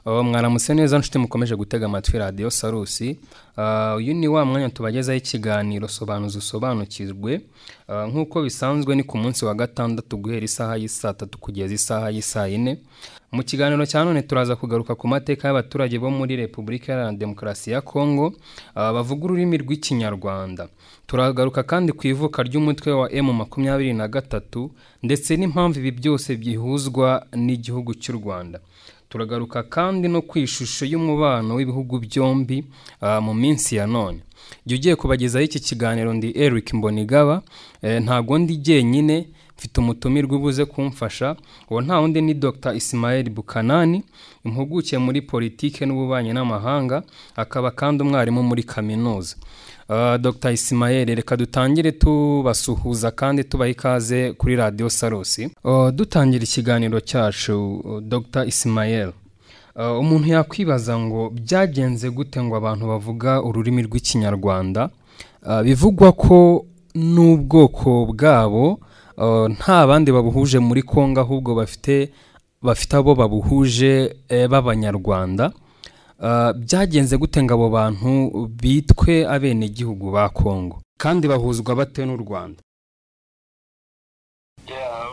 mwaramutse neza nshuti mukomeje gutega amatwi radiyo sarusi uyu ni wa mwanya tubagezaho ikiganiro sobanuza usobanukirwe nk'uko bisanzwe ni ku munsi wa gatandatu guhera isaha y'isaa tatu kugeza isaha y'isaa yine mu kiganiro cya none turaza kugaruka ku mateka y'abaturage bo muri repubulika iharanira demokarasi ya kongo bavuga ururimi rw'ikinyarwanda turagaruka kandi ku ivuka ry'umutwe wa emu makumyabiri na gatatu ndetse n'impamvu ibi byose byihuzwa n'igihugu cy'u rwanda turagaruka kandi no ku ishusho y'umubano w'ibihugu byombi mu minsi ya none jya ugiye kubagezaho iki kiganiro ndi eric mbonigaba ntabwo ndi jyenyine mfite umutumirwa ubuze kumfasha uwo nta wundi ni dr ismael bukanani impuguke muri politike n'ububanyi n'amahanga akaba kandi umwarimu muri kaminuza dr ismael reka dutangire tubasuhuza kandi tubaha ikaze kuri radiyo sarusi dutangira ikiganiro cyacu dr ismael umuntu yakwibaza ngo byagenze gute ngo abantu bavuga ururimi rw'ikinyarwanda bivugwa ko n'ubwoko bwabo nta bandi babuhuje muri kongo ahubwo bafite bafite abo babuhuje b'abanyarwanda byagenze gute ngo abo bantu bitwe abenegihugu ba kongo kandi bahuzwa bate n'u rwanda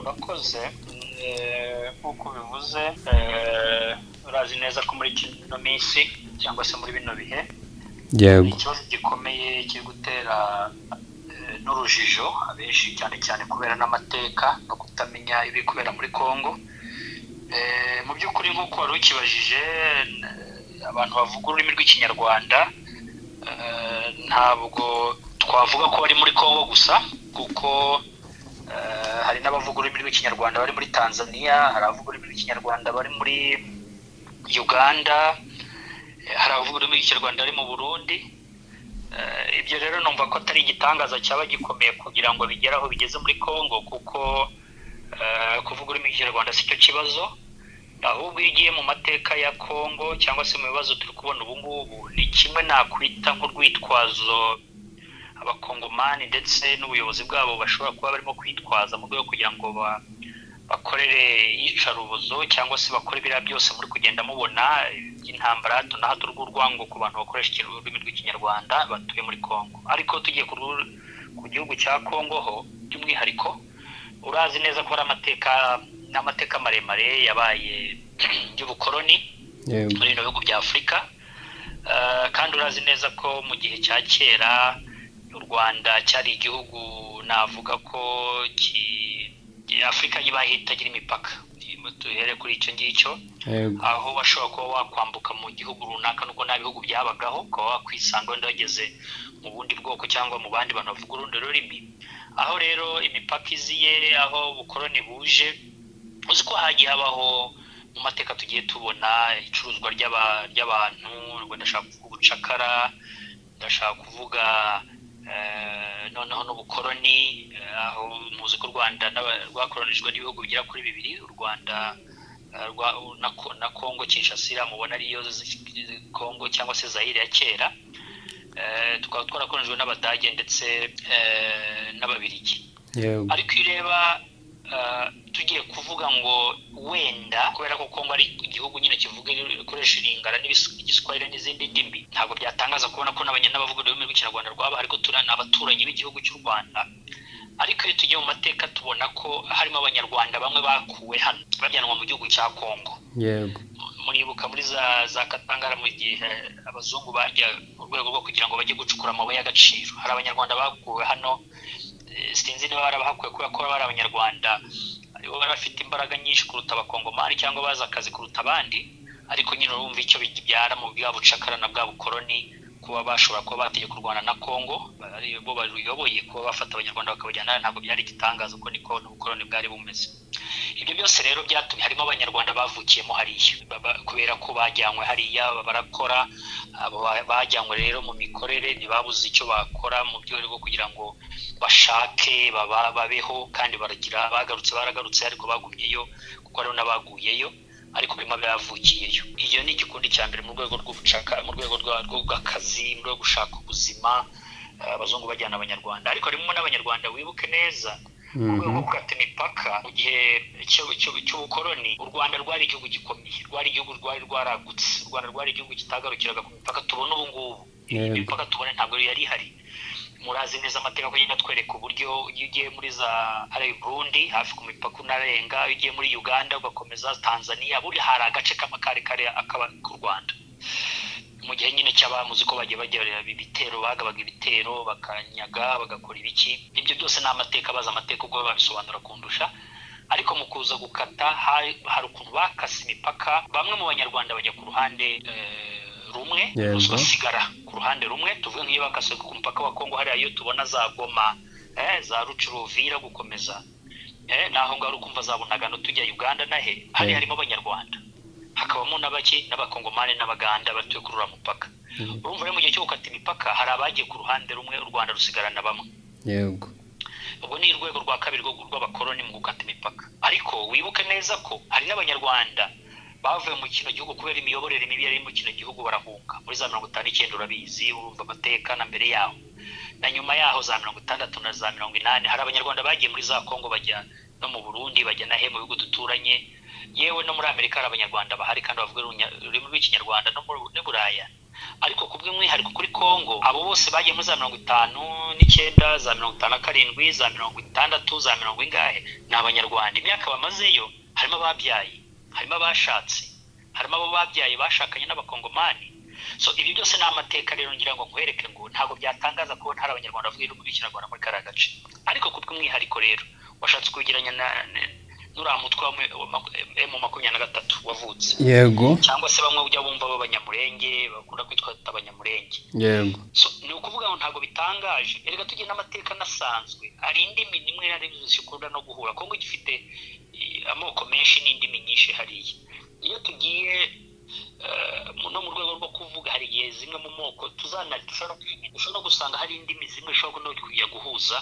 urakoze nk'uko bivuze urazi neza ko muri kino minsi cyangwa se muri bino bihe ikibazo gikomeye kiri gutera n'urujijo abenshi cyane cyane kubera n'amateka no kutamenya ibiri kubera muri congo mu by'ukuri nk'uko wari ukibajije abantu bavuga ururimi rw'ikinyarwanda ntabwo twavuga ko bari muri congo gusa kuko hari n'abavuga ururimi rw'ikinyarwanda bari muri tanzania hari abavuga ururimi rw'ikinyarwanda bari muri uganda hari abavuga ururimi rw'ikinyarwanda bari mu burundi ibyo rero numva ko atari igitangaza cyaba gikomeye kugira ngo bigere aho bigeze muri congo kuko kuvuga ururimi rw'ikinyarwanda si cyo kibazo ahubwo iyo ugiye mu mateka ya congo cyangwa se mu bibazo turi kubona ubu ngubu ni kimwe nakwita nk'urwitwazo abakongomani ndetse n'ubuyobozi bwabo bashobora kuba barimo kwitwaza mu rwego kugira ngo bakorere iyicarubozo cyangwa se bakore ibiriya byose muri kugenda mubona by'intambara hato na hato rw'urwango ku bantu bakoresha ururimi rw'ikinyarwanda batuye muri congo ariko tugiye ku gihugu cya congo ho by'umwihariko urazi neza ko hari amateka n'amateka maremare yabaye y'ubukoroni muri bino bihugu bya afurika kandi urazi neza ko mu gihe cya kera u rwanda cyari igihugu navuga ko afurika y'ibahita igira imipaka duhere kuri icyo ngicyo aho washobora kuba wakwambuka mu gihugu runaka nuko nta bihugu byabagaho ukaba wakwisanga wenda wageze mu bundi bwoko cyangwa mu bandi bantu bavuga urundi rurimi aho rero imipaka iziye aho ubukoroni buje uzi ko hagiye habaho mu mateka tugiye tubona icuruzwa ry'abantu ndashaka kuvuga ubucakara ndashaka kuvuga noneho n'ubukoroni aho muzi ko u rwanda rwakoronijwe n'ibihugu bigera kuri bibiri u rwanda na kongo kinshasira mubona ariyo kongo cyangwa se zayire ya kera tukaba twarakoronijwe n'abadage ndetse n'ababirigi ariko iyo ureba tugiye kuvuga ngo wenda kubera ko kongo ari igihugu nyine kivuga ikoresha iringara n'igiswahili n'izindi ndimi ntabwo byatangaza kubona ko n'abavuga ururimi rw'ikinyarwanda rwaba ariko ni abaturanyi b'igihugu cy'u rwanda ariko iyo tugiye mu mateka tubona ko harimo abanyarwanda bamwe bakuwe hano bajyanwa mu gihugu cya kongo muribuka muri za za katangara mu gihe abazungu bajya mu rwego rwo kugira ngo bajye gucukura amabuye y'agaciro hari abanyarwanda bakuwe hano sinzi niba barabahakuye kubera ko bari abanyarwanda bari bafite imbaraga nyinshi kuruta abakongomani cyangwa bazi akazi kuruta abandi ariko nyine urumva icyo bibyara mu bwa bucakara na bwa bukoroni kuba bashobora kuba bategeka u rwanda na kongo bo baruyoboye kuba bafata abanyarwanda bakabajyana ntabwo byari igitangaza uko niko ubukoroni bwari bumeze ibyo byose rero byatumye harimo abanyarwanda bavukiyemo hariya kubera ko bajyanywe hariya barakora bajyanywe rero mu mikorere ntibabuze icyo bakora mu rwego rwo kugira ngo bashake babeho kandi baragira bagarutse baragarutse ariko bagumyeyo kuko hariho n'abaguyeyo ariko birimo bavukiyeyo iyo ni igikundi cya mbere mu rwego rw'ubucaka mu rwego rw'akazi mu rwego gushaka ubuzima abazungu bajyana abanyarwanda ariko harimo n'abanyarwanda wibuke neza mu rwego rwo gukata imipaka mu gihe cy'ubukoloni u rwanda rwari igihugu gikomeye rwari igihugu rwari rwaragutse u rwanda rwari igihugu kitagarukiraga ku mipaka tubona ubu ngubu imipaka tubona ntabwo yari ihari murazi neza amategeko agenda atwereka uburyo iyo ugiye muri za burundi hafi ku mipaka unarenga iyo ugiye muri uganda ugakomeza tanzania buri hari agace k'amakarekare akaba ku rwanda mu gihe nyine cy'abamuzi ko bagiye bagira ibitero bagabaga ibitero bakanyaga bagakora ibiki ibyo byose ni amateka bazi amateka ubwo babisobanura kundusha ariko mu kuza gukata hari ukuntu bakase imipaka bamwe mu banyarwanda bajya ku ruhande rumwe basigara ku ruhande rumwe tuvuge nk'iyo bakase ku mupaka wa kongo hariya iyo tubona za goma za rucurovira gukomeza naho ngaho uri kumva zabonaga tujya uganda nahe hari harimo abanyarwanda hakabamo n'abaki n'abakongomani n'abaganda batuye kuri uriya mupaka urumva rero mu gihe cyo gukata imipaka hari abagiye ku ruhande rumwe u rwanda rusigarana bamwe yego ubwo ni urwego rwa kabiri rw'abakoloni mu gukata imipaka ariko wibuke neza ko hari n'abanyarwanda bavuye mu kino gihugu kubera imiyoborere mibi yari mu kino gihugu barahunga muri za mirongo itanu icyenda urabizi urumva amateka na mbere yaho na nyuma yaho za mirongo itandatu na za mirongo inani hari abanyarwanda bagiye muri za kongo bajya no mu burundi bajya na he mu bihugu duturanye yewe no muri amerika hari abanyarwanda bahari kandi bavuga ururimi rw'ikinyarwanda no muri buraya ariko ku bw'umwihariko kuri kongo abo bose bagiye muri za mirongo itanu n'icyenda za mirongo itanu na karindwi za mirongo itandatu za mirongo ingahe ni abanyarwanda imyaka bamazeyo harimo ababyaye harimo abashatse harimo abo babyaye bashakanye n'abakongomani so ibi byose ni amateka rero ngira ngo nkwereke ngo ntabwo byatangaza kubona hari abanyarwanda bavuga ururimi rw'ikinyarwanda muri kariya gace ariko ku bw'umwihariko rero washatse kugereranya na nuriya mutwe wa emu makumyabiri na gatatu wavutse yego cyangwa se bamwe ujya bumva b'abanyamurenge bakunda kwitwa abanyamurenge yego ni ukuvuga ngo ntabwo bitangaje reka tujye n'amateka anasanzwe hari indimi nimwe na rimwe zikunda no guhura kongo gifite amoko menshi n'indimi nyinshi hariya iyo tugiye no mu rwego rwo kuvuga hari igihe zimwe mu moko dushobora gusanga hari indimi zimwe dushobora no kujya guhuza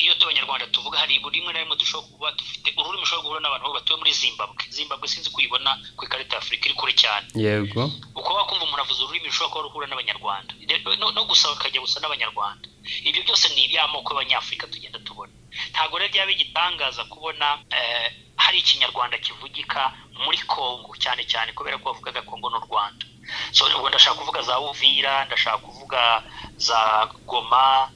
iyo abanyarwanda tuvuga hari rimwe na rimwe dushobora kuba dufite ururimi ushobora guhura n'abantu batuye muri zimbabwe zimbabwe sinzi kuyibona ku ikarita ya afurika iri kure cyane yego uko wakumva umuntu avuze ururimi rushobora kuba ruhura n'abanyarwanda no gusaba akajya gusa n'abanyarwanda ibyo byose ni iby'amoko y'abanyafurika tugenda tubona ntabwo rero byaba igitangaza kubona hari ikinyarwanda kivugika muri kongo cyane cyane kubera ko bavugaga kongo n'u rwanda so ubwo ndashaka kuvuga za uvira ndashaka kuvuga za goma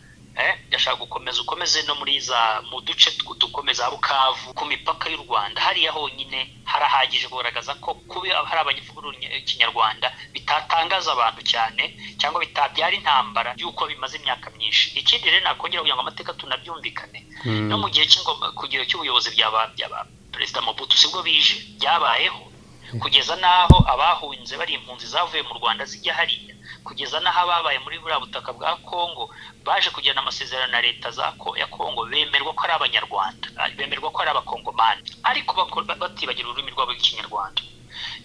ndashaka gukomeza ukomeze no muri za mu duce dukomeza bukavu ku mipaka y'u rwanda hariya honyine harahagije kugaragaza ko kuba hari abanyavuga ikinyarwanda bitatangaza abantu cyane cyangwa bitabyara intambara y'uko bimaze imyaka myinshi ikindi rero nakongera kugira ngo amateka tunabyumvikane no mu gihe cy'ubuyobozi byaba perezida Mobutu sibwo bije byabayeho kugeza n'aho abahunze bari impunzi zavuye mu rwanda zijya hariya kugeza n'aho ababaye muri buriya butaka bwa kongo baje kugirana amasezerano na leta ya kongo bemerwa ko ari abanyarwanda bemerwa ko ari abakongomani ariko batibagira ururimi rwabo rw'ikinyarwanda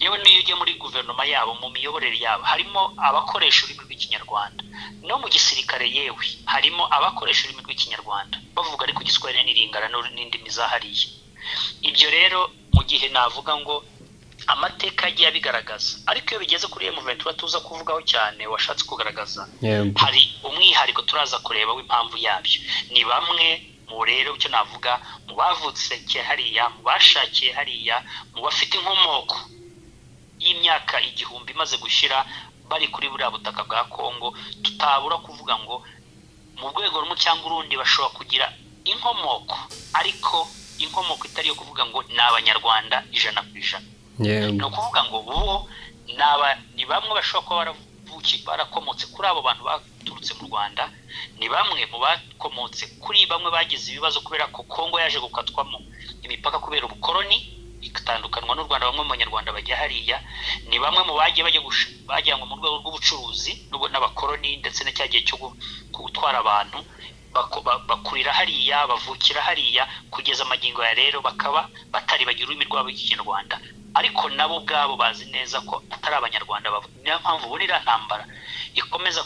yewe n'iyo ugiye muri guverinoma yabo mu miyoborere yabo harimo abakoresha ururimi rw'ikinyarwanda no mu gisirikare yewe harimo abakoresha ururimi rw'ikinyarwanda bavuga ariko igiswahili n'iringana n'indimi za hariya ibyo rero mu gihe navuga ngo amateka agiye abigaragaza ariko iyo bigeze kuri emu ventura tuza kuvugaho cyane washatse kugaragaza hari umwihariko turaza kureba w'impamvu yabyo ni bamwe mu rero icyo navuga mu bavutse hariya mu bashakiye hariya mu bafite inkomoko y'imyaka igihumbi imaze gushyira bari kuri buriya butaka bwa kongo tutabura kuvuga ngo mu rwego rumwe cyangwa urundi bashobora kugira inkomoko ariko inkomoko itari iyo kuvuga ngo ni abanyarwanda ijana ku ijana ni ukuvuga ngo bo ni bamwe bashobora kuba barakomotse kuri abo bantu baturutse mu rwanda ni bamwe mu bakomotse kuri bamwe bagize ibibazo kubera ko kongo yaje gukatwamo imipaka kubera ubukoroni igatandukanywa n'u rwanda bamwe mu banyarwanda bajya hariya ni bamwe mu bagiye bajyanwa mu rwego rw'ubucuruzi n'abakoroni ndetse na cya gihe cyo gutwara abantu bakurira hariya bavukira hariya kugeza amagingo ya rero bakaba batari bagira ururimi rwabo rw'ikinyarwanda ariko nabo ubwabo bazi neza ko atari abanyarwanda niyo mpamvu ubona iriya ntambara ikomeza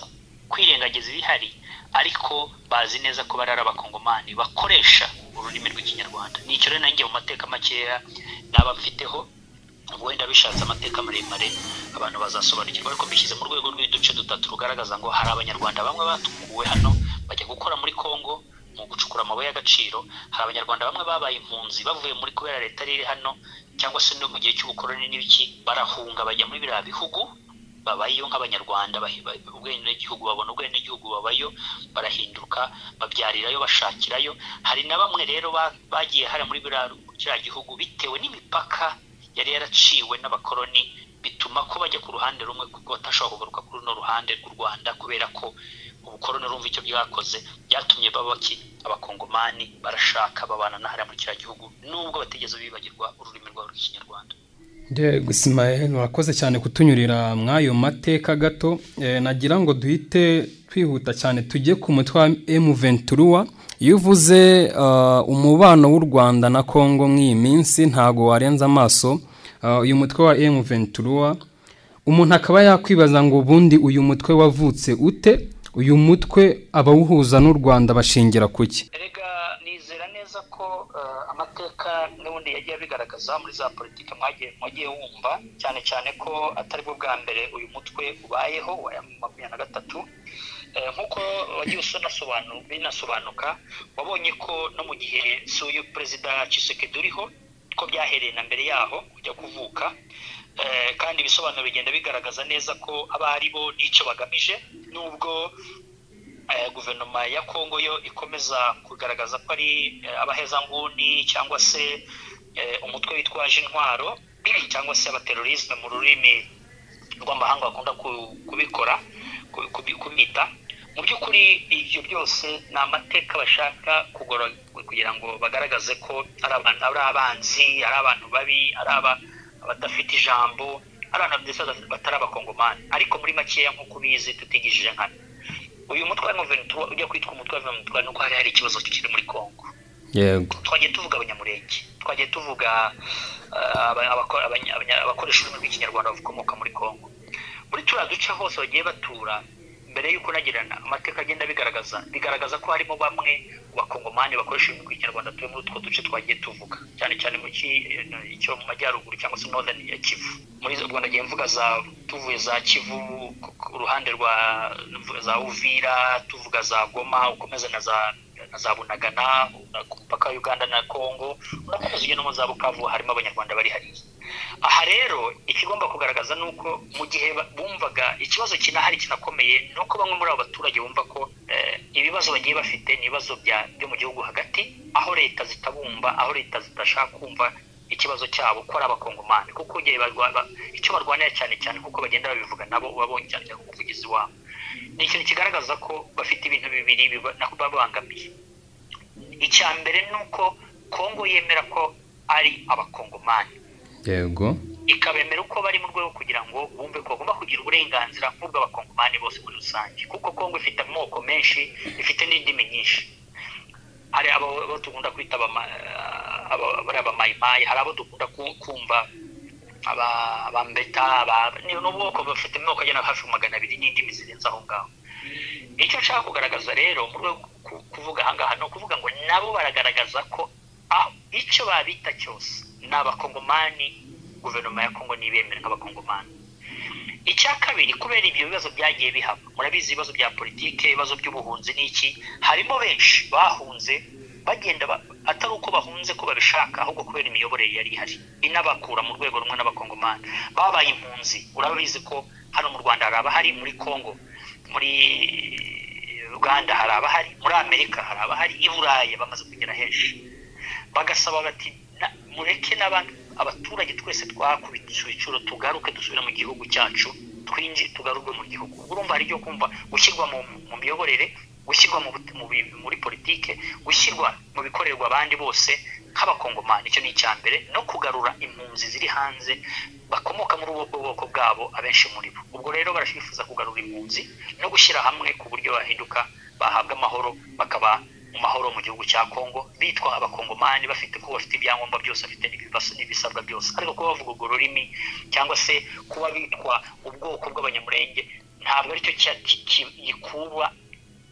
kwirengagiza ibihari ariko bazi neza ko bari ari abakongomani bakoresha ururimi rw'ikinyarwanda ni icyo rero nanjye mu mateka makeya naba mfiteho wenda bishatse amateka maremare abantu bazasobanukirwa ariko bishyize mu rwego rw'uduce dutatu rugaragaza ngo hari abanyarwanda bamwe batukuwe hano bajya gukora muri kongo mu gucukura amabuye y'agaciro hari abanyarwanda bamwe babaye impunzi bavuye muri kubera leta riri hano cyangwa se no mu gihe cy'ubukoroni n'ibiki barahunga bajya muri biriya bihugu babayeyo nk'abanyarwanda ubwenegihugu babona ubwenegihugu babayo barahinduka babyarirayo bashakirayo hari na bamwe rero bagiye hari muri biriya gihugu bitewe n'imipaka yari yaraciwe n'abakoroni bituma ko bajya ku ruhande rumwe kuko batashobora kugaruka kuri runo ruhande rw'u rwanda kubera ko ubukoroni rumva icyo bwakoze byatumye baba abakongomani barashaka babana na hariya muri kiriya gihugu nubwo batigeze bibagirwa ururimi rwabo rw'ikinyarwanda Ismael urakoze cyane kutunyurira mw'ayo mateka gato nagira ngo duhite twihuta cyane tujye ku mutwe wa emuventuruwa iyo uvuze umubano w'u rwanda na congo mw'iyi minsi ntabwo warenza amaso uyu mutwe wa emuventuruwa umuntu akaba yakwibaza ngo ubundi uyu mutwe wavutse ute uyu mutwe abawuhuza n'u rwanda bashingira ku ki neza ko amateka n'ubundi yagiye bigaragaza muri za politiki mwagiye wumva cyane cyane ko atari bwo bwa mbere uyu mutwe ubayeho wa makumyabiri na gatatu nk'uko wagiye binasobanuka wabonye ko no mu gihe si uyu perezida Tshisekedi uriho ko byahereye na mbere yaho kujya kuvuka kandi ibisobanuro bigenda bigaragaza neza ko aba ari bo n'icyo bagamije n'ubwo guverinoma ya congo yo ikomeza kugaragaza ko ari abahezanguni cyangwa se umutwe witwaje intwaro cyangwa se abaterorisme mu rurimi rw'amahanga bakunda kubikora kubita mu by'ukuri ibyo byose ni amateka bashaka kugora kugira ngo bagaragaze ko ari abanzi ari abantu babi ari abadafite ijambo ari abantu ndetse batari abakongomani ariko muri makeya nk'uko ubizi tutigijije nkana uyu mutwe wa ventura ujya kwitwa umutwe wa ventura nuko hari hari ikibazo kiri muri congo yego twagiye tuvuga abanyamurenge twagiye tuvuga abakoresha ururimi rw'ikinyarwanda bakomoka muri congo muri turiya duce hose bagiye batura mbere y'uko nagirana amateka agenda bigaragaza bigaragaza ko harimo bamwe bakongomani bakoresha ururimi rw'ikinyarwanda tuye muri utwo duce twagiye tuvuga cyane cyane mu cyo mu majyaruguru cyangwa se northern ya kivu muri ubwo nagiye mvuga za tuvuye za kivu uruhande rwa za uvira tuvuga za goma ukomeza na za na za bunagana ku mupaka wa uganda na congo urakomeza ujya no mu za bukavu harimo abanyarwanda bari hariya aha rero ikigomba kugaragaza ni uko mu gihe bumvaga ikibazo kinahari kinakomeye ni uko bamwe muri abo baturage bumva ko ibibazo bagiye bafite ni ibibazo byo mu gihugu hagati aho leta zitabumva aho leta zidashaka kumva ikibazo cyabo ko ari abakongomani kuko icyo barwanira cyane cyane kuko bagenda babivuga nabo ubabonye cyane cyane umuvugizi wabo ni ikintu kigaragaza ko bafite ibintu bibiri babangamiye icya mbere ni uko kongo yemera ko ari abakongomani yego ikabemera uko bari mu rwego kugira ngo bumve ko bagomba kugira uburenganzira nk'ubw'abakongomani bose muri rusange kuko kongo ifite amoko menshi ifite n'indimi nyinshi hari abo dukunda kwita abamayimayi hari abo dukunda kumva abambeta ni ubwoko bafite amoko agera hafi magana abiri n'indimi zirenze aho ngaho icyo nshaka kugaragaza rero mu rwego kuvuga ahangaha ni ukuvuga ngo nabo baragaragaza ko icyo babita cyose ni abakongomani guverinoma ya kongo ntibemere nk'abakongomani icya kabiri kubera ibyo bibazo byagiye bihaba murabizi ibibazo bya politiki ibibazo by'ubuhunzi n'iki harimo benshi bahunze bagenda atari uko bahunze ko babishaka ahubwo kubera imiyoborere yari ihari inabakura mu rwego rumwe n'abakongomani babaye impunzi urabizi ko hano mu rwanda hari abahari muri congo muri uganda hari abahari muri amerika hari abahari i burayi bamaze kugera henshi bagasaba bati mureke n'abandi abaturage twese twakubitse ibiciro tugaruke dusubire mu gihugu cyacu twinji tugaruke mu gihugu urumva hari ibyo kumva gushyirwa mu miyoborere gushyirwa muri politike gushyirwa mu bikorerwa abandi bose nk'abakongomani icyo ni icya mbere no kugarura impunzi ziri hanze bakomoka muri ubwo bwoko bwabo abenshi muri bo ubwo rero barashifuza kugarura impunzi no gushyira hamwe ku buryo bahinduka bahabwa amahoro bakaba mu mahoro mu gihugu cya Kongo bitwa abakongomani bafite ko bafite ibyangombwa byose bafite n'ibisabwa byose ariko kuba bavuga urwo rurimi cyangwa se kuba bitwa ubwoko bw'abanyamurenge ntabwo aricyo gikuba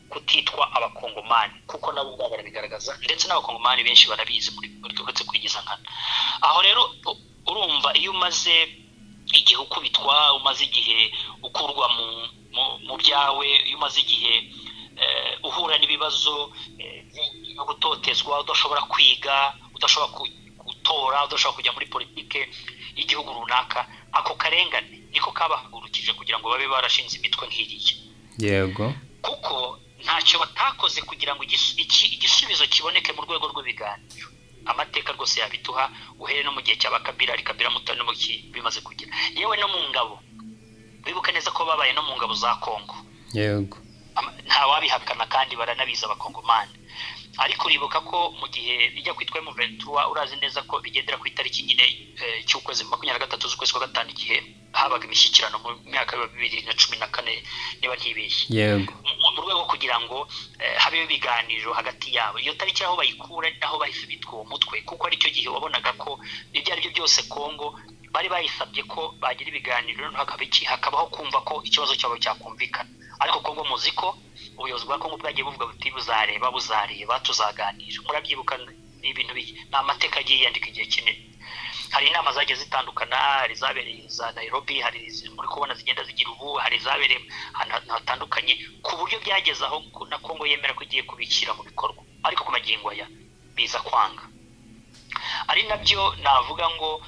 kutitwa abakongomani kuko nabo ubwabo barabigaragaza ndetse n'abakongomani benshi barabizi uretse kwigiza nkana aho rero urumva iyo umaze igihe ukubitwa umaze igihe ukurwa mu byawe iyo umaze igihe uhura n'ibibazo yo gutotezwa udashobora kwiga udashobora gutora udashobora kujya muri politiki y'igihugu runaka ako karengane niko kabahagurukije kugira ngo babe barashinze imitwe nk'iriya yego kuko ntacyo batakoze kugira ngo igisubizo kiboneke mu rwego rw'ibiganiro amateka rwose yabiduha uhere no mu gihe cya bakabira ari kabira mutane bimaze kugira yewe no mu ngabo bibuka neza ko babaye no mu ngabo za kongo yego nta wabihakana kandi baranabizi abakongomani ariko uribuka ko mu gihe bijya kwitwa muventura urazi neza ko bigendera ku itariki nyine cy'ukwezi makumyabiri na gatatu z'ukwezi kwa gatanu igihe habaga imishyikirano mu myaka bibiri na cumi na kane niba ntibeshye yego mu rwego kugira ngo habeho ibiganiro hagati yabo iyo tariki aho bayikura naho bahise bitwa uwo mutwe kuko aricyo gihe wabonaga ko ibyo ari byo byose kongo bari bayisabye ko bagira ibiganiro hakabaho kumva ko ikibazo cyabo cyakumvikana ariko kongo muzi ko ubuyobozi bwa kongo bwagiye buvuga buti buzareba buzareba tuzaganira murabyibuka ni ibintu ni amateka agiye yandika igihe kinini hari inama zagiye zitandukana hari izabereye za nairobi hari muri kubona zigenda zigira ubu hari izabereye ahantu hatandukanye ku buryo byageze aho na kongo yemera ko igiye kubishyira mu bikorwa ariko ku magingo aya biza kwanga ari nabyo navuga ngo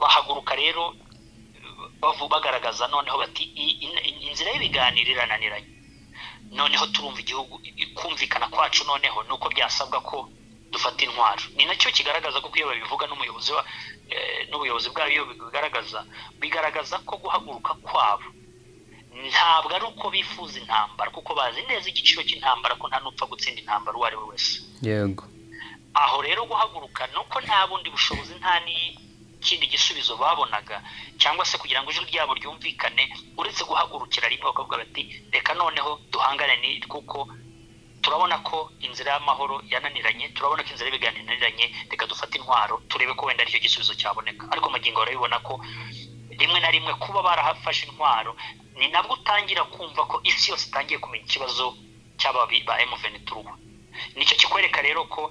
bahaguruka rero bagaragaza noneho bati inzira y'ibiganiro irananiranye noneho turumva igihugu kumvikana kwacu noneho ni uko byasabwa ko dufata intwaro ni nacyo kigaragaza ko iyo babivuga n'umuyobozi n'ubuyobozi bwayo bigaragaza bigaragaza ko guhaguruka kwabo ntabwo ari uko bifuza intambara kuko bazi neza igiciro cy'intambara ko nta n'upfa gutsinda intambara uwo ari we wese yego aho rero guhaguruka ni uko nta bundi bushobozi nta ikindi gisubizo babonaga cyangwa se kugira ngo ijwi ryabo ryumvikane uretse guhagurukira rimwe bakavuga bati reka noneho duhangane ni kuko turabona ko inzira y'amahoro yananiranye turabona ko inzira y'ibiganiro yananiranye reka dufate intwaro turebe ko wenda aricyo gisubizo cyaboneka ariko magingo barabibona ko rimwe na rimwe kuba barahafashe intwaro ni nabwo utangira kumva ko isi yose itangiye kumenya ikibazo cy'ababi ba emuveni turuwa nicyo kikwereka rero ko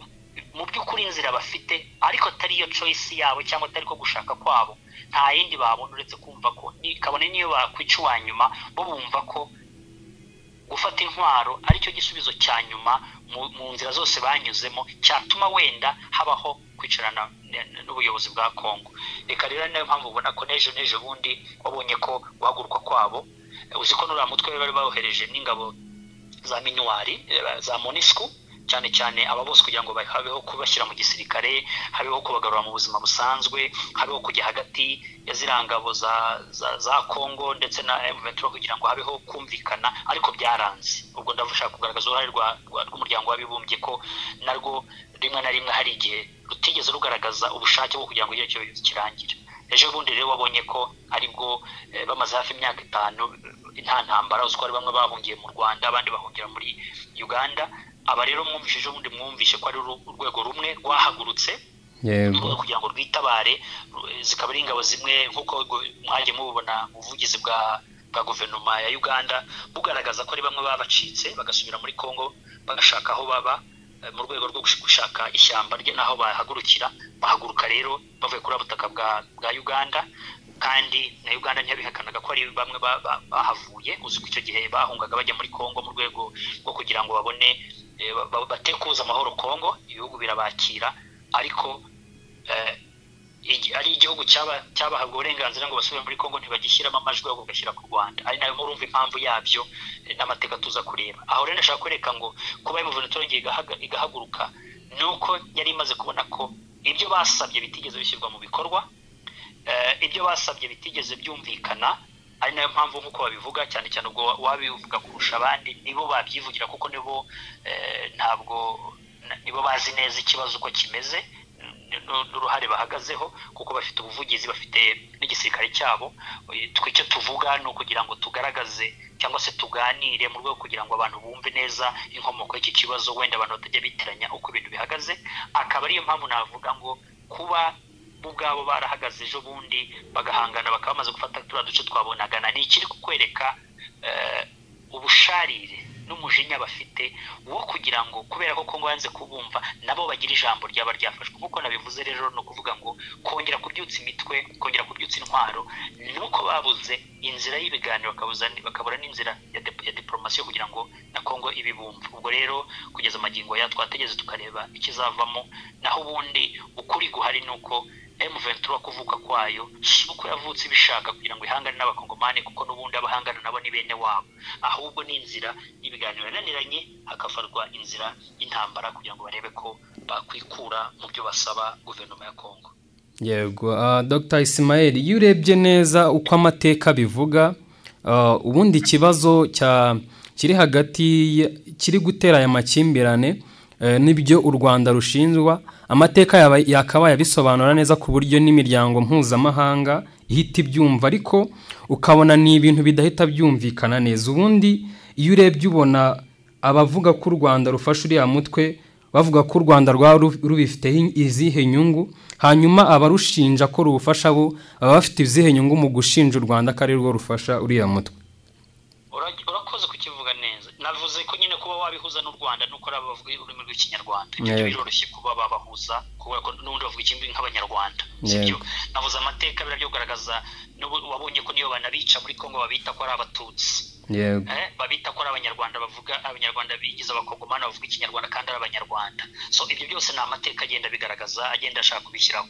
mu by'ukuri inzira bafite ariko atari yo coyisi yabo cyangwa atari ko gushaka kwabo nta yindi babona uretse kumva ko kabone niyo bakwica uwa nyuma bo bumva ko gufata intwaro aricyo gisubizo cya nyuma mu nzira zose banyuzemo cyatuma wenda habaho kwicarana n'ubuyobozi bwa kongo reka rero niyo mpamvu ubona ko n'ejo n'ejo bundi wabonye ko guhaguruka kwabo uzi ko n'uriya mutwe bari bawohereje n'ingabo za minuwari za monisku cyane cyane aba bose kugira ngo habeho kubashyira mu gisirikare habeho kubagarura mu buzima busanzwe habeho kujya hagati ya ziriya ngabo za za kongo ndetse na emuventura kugira ngo habeho kumvikana ariko byaranze ubwo ndashaka kugaragaza uruhare rw'umuryango w'abibumbye ko narwo rimwe na rimwe hari igihe rutigeze rugaragaza ubushake bwo kugira ngo icyo kibazo kirangire ejo bundi rero wabonye ko aribwo bamaze hafi imyaka itanu nta ntambara uzi ko hari bamwe bahungiye mu rwanda abandi bahungira muri uganda aba rero mwumvishije ubundi mwumvishe ko ari urwego rumwe rwahagurutse kugira ngo rwitabare zikaba ari ingabo zimwe nk'uko mwajya mubibona ubuvugizi bwa bwa guverinoma ya uganda bugaragaza ko ari bamwe babacitse bagasubira muri congo bagashaka aho baba mu rwego rwo gushaka ishyamba rye n'aho bahagurukira bahaguruka rero bavuye kuri butaka bwa uganda kandi na uganda ntiyabihakanaga ko ari bamwe bahavuye uzi ko icyo gihe bahungaga bajya muri congo mu rwego rwo kugira ngo babone batekuza amahoro kongo ibihugu birabakira ariko ari igihugu cyabahabwa uburenganzira ngo basubire muri kongo ntibagishyiramo amajwi ahubwo bagashyira ku rwanda ari nayo murumva impamvu yabyo n'amateka tuza kureba aho rero ndashaka kwereka ngo kuba imuvunitoro igihe igahaguruka ni uko yari imaze kubona ko ibyo basabye bitigeze bishyirwa mu bikorwa ibyo basabye bitigeze byumvikana ari nayo mpamvu nk'uko babivuga cyane cyane ubwo wabivuga kurusha abandi nibo babyivugira kuko nibo ntabwo nibo bazi neza ikibazo uko kimeze n'uruhare bahagazeho kuko bafite ubuvugizi bafite n'igisirikare cyabo twe icyo tuvuga ni ukugira ngo tugaragaze cyangwa se tuganire mu rwego kugira ngo abantu bumve neza inkomoko y'iki kibazo wenda abantu batajya bitiranya uko ibintu bihagaze akaba ariyo mpamvu navuga ngo kuba bo ubwabo barahagaze ejo bundi bagahangana bakaba bamaze gufata turiya duce twabonaga ni ikiri kukwereka ubusharire n'umujinya bafite wo kugira ngo kubera ko kongo yanze kubumva nabo bagira ijambo ryaba ryafashwe nk'uko nabivuze rero ni ukuvuga ngo kongera kubyutsa imitwe kongera kubyutsa intwaro nuko babuze inzira y'ibiganiro bakabura n'inzira ya diporomasi kugira ngo na kongo ibibumva ubwo rero kugeza amagingo ya twategeze tukareba ikizavamo naho ubundi ukuri guhari ni uko M23 kuvuka kwayo si uko yavutse ibishaka kugira ngo ihangane n'abakongomani kuko n'ubundi abahangana nabo ni bene wabo ahubwo ni inzira y'ibiganiro yananiranye hakafarwa inzira y'intambara kugira ngo barebe ko bakwikura mu byo basaba guverinoma ya Kongo yego uh, Dr Ismail iyo urebye neza uko amateka bivuga uh, ubundi ikibazo cya kiri hagati kiri gutera aya makimbirane n'ibyo u rwanda rushinjwa amateka yakabaye abisobanura neza ku buryo n'imiryango mpuzamahanga ihita ibyumva ariko ukabona ni ibintu bidahita byumvikana neza ubundi iyo urebye ubona abavuga ko u rwanda rufashe uriya mutwe bavuga ko u rwanda rwaba rubifiteho izihe nyungu hanyuma abarushinja ko ruwufasha bo baba bafite izihe nyungu mu gushinja u rwanda ko ari rwo rufasha uriya mutwe urakoze kukivuga neza navuze ko nyine kuba wabihuza n'u rwanda nuko ari abavuga ururimi rw'ikinyarwanda ibyo biroroshye kuba babahuza kubera ko n'ubundi bavuga ikindi nk'abanyarwanda sibyo navuze amateka biraryo kugaragaza wabonye ko niyo banabica muri kongo babita ko ari abatutsi babita ko ari abanyarwanda bavuga abanyarwanda bigize abakongomani bavuga ikinyarwanda kandi ari abanyarwanda so ibyo byose ni amateka agenda bigaragaza agenda ashaka kubishyiraho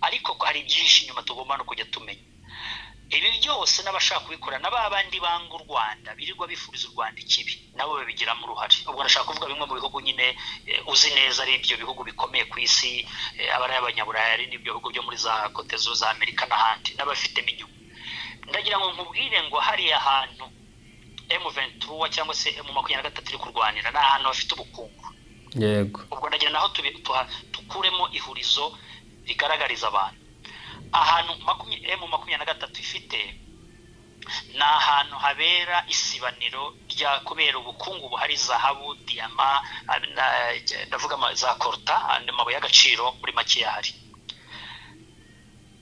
ariko hari byinshi inyuma tugomba no kujya tumenya ibi byose n'abashaka kubikora na ba bandi banga u rwanda birirwa bifuriza u rwanda ikibi nabo babigiramo uruhare ubwo nashaka kuvuga bimwe mu bihugu nyine uzi neza ari ibyo bihugu bikomeye ku isi aba ari abanyaburayi ari n'ibyo bihugu byo muri za kote za amerika n'ahandi n'abafitemo inyungu ndagira ngo nkubwire ngo hariya hantu emu ventura cyangwa se emu makumyabiri na gatatu iri kurwanira ni ahantu hafite ubukungu yego ubwo ndagira naho tukuremo ihurizo rigaragariza abantu ahantu emu makumyabiri na gatatu ifite ni ahantu habera isibaniro rya kubera ubukungu buhari zahabu diyama ndavuga za koruta amabuye y'agaciro muri make yahari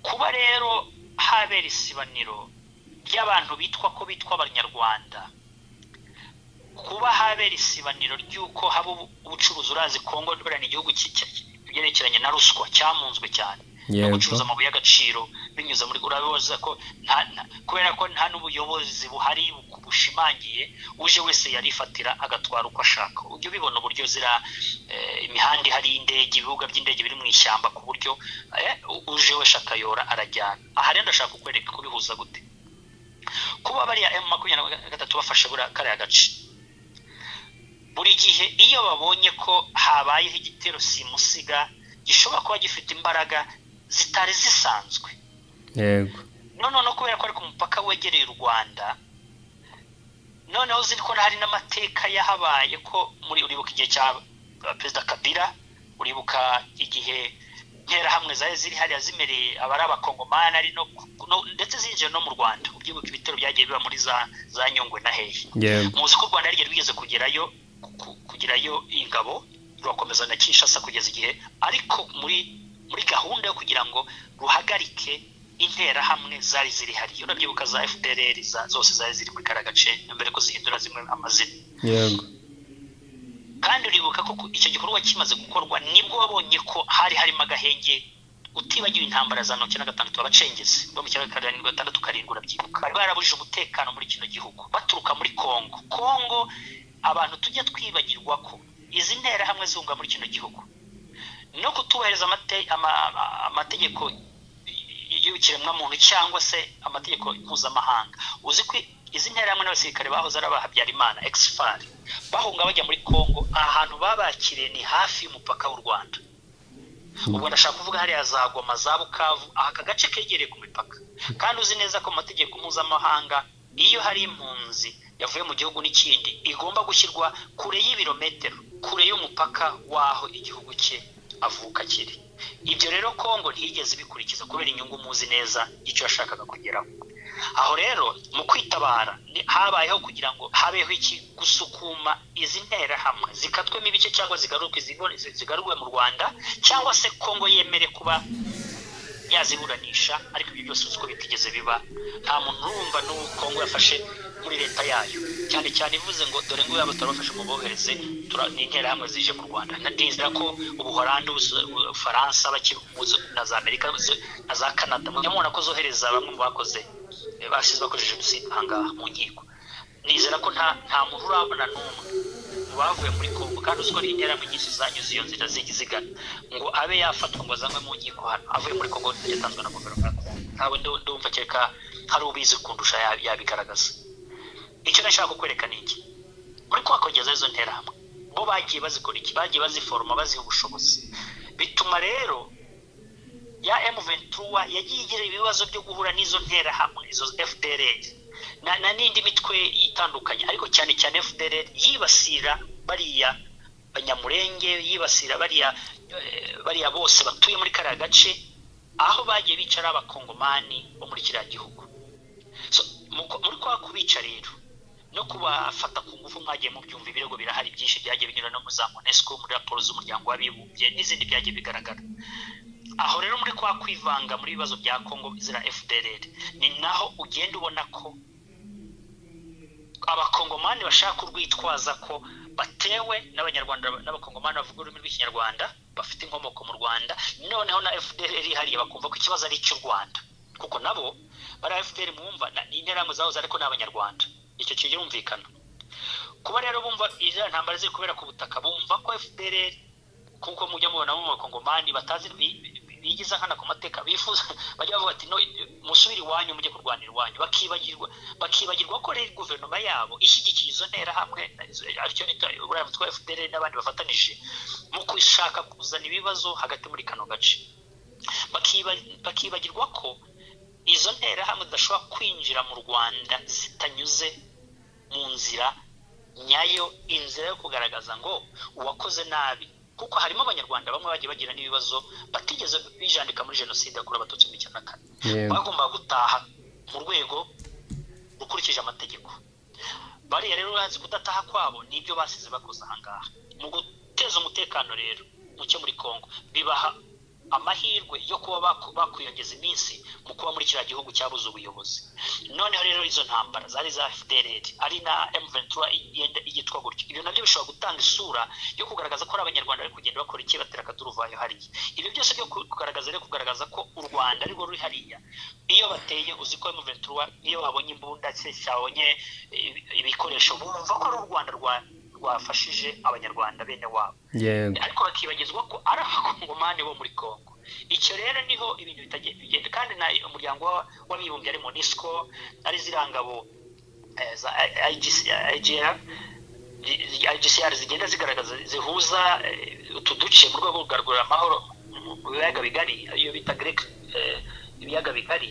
kuba rero habera isibaniro ry'abantu bitwa ko bitwa abanyarwanda kuba habera isibaniro ry'uko haba ubucuruzi urazi kongo ni igihugu byerekeranye na ruswa cyamunzwe cyane no gucuruza amabuye y'agaciro binyuze muri urabibaza ko kubera ko nta n'ubuyobozi buhari bushimangiye uje wese yarifatira agatwara uko ashaka ujya ubibona uburyo zira imihanda ihari y'indege ibibuga by'indege biri mu ishyamba ku buryo uje wese akayora arajyana aha rero ndashaka kukwereka kubihuza gute kuba bariya emu makumyabiri na gatatu bafashe kariya gace buri gihe iyo babonye ko habayeho igitero simusiga gishobora kuba gifite imbaraga zitari zisanzwe yego noneho kubera ko ari ku mupaka wegereye u rwanda noneho ziri ko hari n'amateka yahabaye ko muri uribuka igihe cya perezida kabira uribuka igihe interahamwe zari ziri hariya zimereye abari abakongomani ari no ndetse zinjiye no mu rwanda ubyibuka ibitero byagiye biba muri za za nyungwe na hehe muzi ko u rwanda yaryo rwigeze kugerayo kugerayo ingabo rurakomeza na kinshasa kugeza igihe ariko muri muri gahunda yo kugira ngo ruhagarike interahamwe zari ziri hariya urabyibuka za fpr zose zari ziri muri kariya gace mbere ko zihindura zimwe amazina yego kandi uribuka ko icyo gikorwa kimaze gukorwa nibwo wabonye ko hari harimo agahenge utibagiwe intambara za mirongo icyenda na gatandatu abacengezi bo mu cyenda karindwi gatandatu karindwi urabyibuka bari barabujije umutekano muri kino gihugu baturuka muri kongo kongo abantu tujya twibagirwa ko izi nterahamwe zunga muri kino gihugu no kutubahiriza amategeko y'ikiremwamuntu cyangwa se amategeko mpuzamahanga uzi ko izi nterahamwe n'abasirikare bahoze ari abahabyarimana exfari bahunga bajya muri congo ahantu babakiriye ni hafi y'umupaka w'u rwanda ubwo ndashaka kuvuga hariya za goma za bukavu aka gace kegereye ku mipaka kandi uzi neza ko amategeko mpuzamahanga iyo hari impunzi yavuye mu gihugu n'ikindi igomba gushyirwa kure y'ibirometero kure y'umupaka w'aho igihugu cye avuka kiri ibyo rero kongo ntiyigeze bikurikiza kubera inyungu muzi neza icyo yashakaga kugeraho aho rero mu kwitabara habayeho kugira ngo habeho iki gusukuma izi nterahamwe zikatwemo ibice cyangwa zigarurwe mu rwanda cyangwa se kongo yemere kuba yaziburanisha ariko ibyo byose uko bitigeze biba nta muntu urumva n'uwo kongo yafashe muri leta yayo cyane cyane ivuze ngo dore ngo yaba tutarabafashe mu bohereze ni interahamwe zije mu rwanda ndizera ko ubuholandi ubufaransa na za amerika na za canada mujya mubona ko zohereza bamwe mu bakoze basize bakoresheje jenoside ahangaha mu nkiko nizera ko nta muntu urabona n'umwe mu bavuye muri kongo kandi uziko ari interahamwe nyinshi zanyuze iyo nzira zigana ngo abe yafatwa ngo azanwe mu nkiko hano avuye muri kongo yatanzwe na guverinoma ya kongo ntawe ndumva kereka hari ubizi kundusha yabigaragaza icyo nashaka kukwereka ni iki muri kuhakongeza izo nterahamwe bo bagiye bazikora iki bagiye baziforoma baziha ubushobozi bituma rero ya emuventura yagiye igira ibibazo byo guhura n'izo nterahamwe izo fdr na n'indi mitwe itandukanye ariko cyane cyane fdr yibasira bariya banyamurenge yibasira bariya bariya bose batuye muri kariya gace aho bagiye bicara abakongomani bo muri kiriya gihugu muri kwa kubica rero no kubafata ku ngufu mwagiye mubyumva ibirego birahari byinshi byagiye binyura no mu za monesco muri raporo z'umuryango w'abibumbye n'izindi byagiye bigaragara aho rero muri kwa kwivanga muri ibibazo bya congo zira fdr ni naho ugenda ubona ko abakongomani bashaka urwitwaza ko batewe n'abanyarwanda n'abakongomani bavuga ururimi rw'ikinyarwanda bafite inkomoko mu rwanda noneho na fdr hariya bakumva ko ikibazo ari icy'u rwanda kuko nabo bari fpr mwumva ni interahamwe zahoze ariko ni abanyarwanda icyo kirumvikana kuba rero bumva izo ntambara ziri kubera ku butaka bumva ko fpr kuko mujya mubona mu bakongomani batazi bigize ahana ku mateka bifuza bajya bavuga ati no musubire iwanyu mujye kurwanira iwanyu bakibagirwa bakibagirwa ko rero guverinoma yabo ishyigikiye izo nterahamwe aricyo nita buriya mutwe wa fpr n'abandi bafatanije mu gushaka kuzana ibibazo hagati muri kano gace bakibagirwa ko izo nterahamwe zidashobora kwinjira mu rwanda zitanyuze mu nzira nyayo inzira yo kugaragaza ngo uwakoze nabi kuko harimo abanyarwanda bamwe bagiye bagira n'ibibazo batigeze bijandika muri jenoside yakorewe abatutsi mu icyenda kane bagomba gutaha mu rwego rukurikije amategeko bariya rero bazi kudataha kwabo nibyo basize bakoze ahangaha mu guteza umutekano rero muke muri congo bibaha amahirwe yo kuba bakwiyongeza iminsi mu kuba muri kiriya gihugu cyabuze ubuyobozi noneho rero izo ntambara zari za fdr ari na mventura igenda igitwa gutyo ibyo nabyo bishobora gutanga isura yo kugaragaza ko ari abanyarwanda bari kugenda bakora iki batera akaduruvayo hariya ibyo byose byo kugaragaza rero kugaragaza ko u rwanda ari rwo ruri hariya iyo bateye uzi ko mventura iyo babonye imbunda se cyabonye ibikoresho bumva ko ari u rwanda rwa rwafashije abanyarwanda bene wabo ariko bakibagizwa ko ari abakongomani bo muri congo icyo rero niho ibintu bigenda kandi na umuryango w'abibumbye ari monisco ari zirangabo za igr igcr zigenda zigaragaza zihuza utu duce mu rwego rwo kugarura amahoro mu biyaga bigari iyo bita grek ibiyaga bigari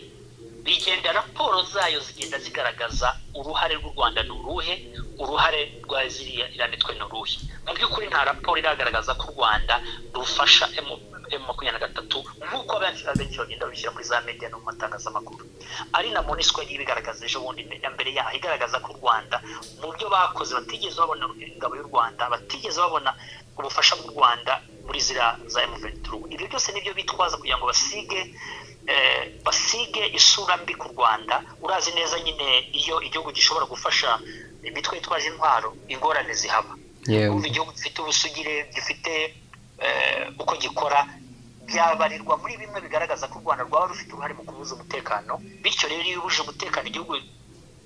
bigenda raporo zayo zigenda zigaragaza uruhare rw'u rwanda ni uruhe uruhare rwa ziriya iranitwe ni uruhe mu by'ukuri nta raporo iragaragaza ko u rwanda rufasha emu makumyabiri na gatatu nk'uko abenshi bagenda babishyira muri za media no mu matangazamakuru ari na monisco yagiye ibigaragaza ejo bundi mbere yaho igaragaza ko u rwanda mu byo bakoze batigeze babona ingabo y'u rwanda batigeze babona ubufasha bw'u rwanda muri zira za emuventuru ibyo byose nibyo bitwaza kugira ngo basige basige isura mbi ku rwanda urazi neza nyine iyo igihugu gishobora gufasha imitwe yitwaje intwaro ingorane zihaba kumva igihugu gifite ubusugire gifite uko gikora byabarirwa muri bimwe bigaragaza ko u rwanda rwaba rufite uruhare mu kubuza umutekano bityo rero iyo ubujije umutekano igihugu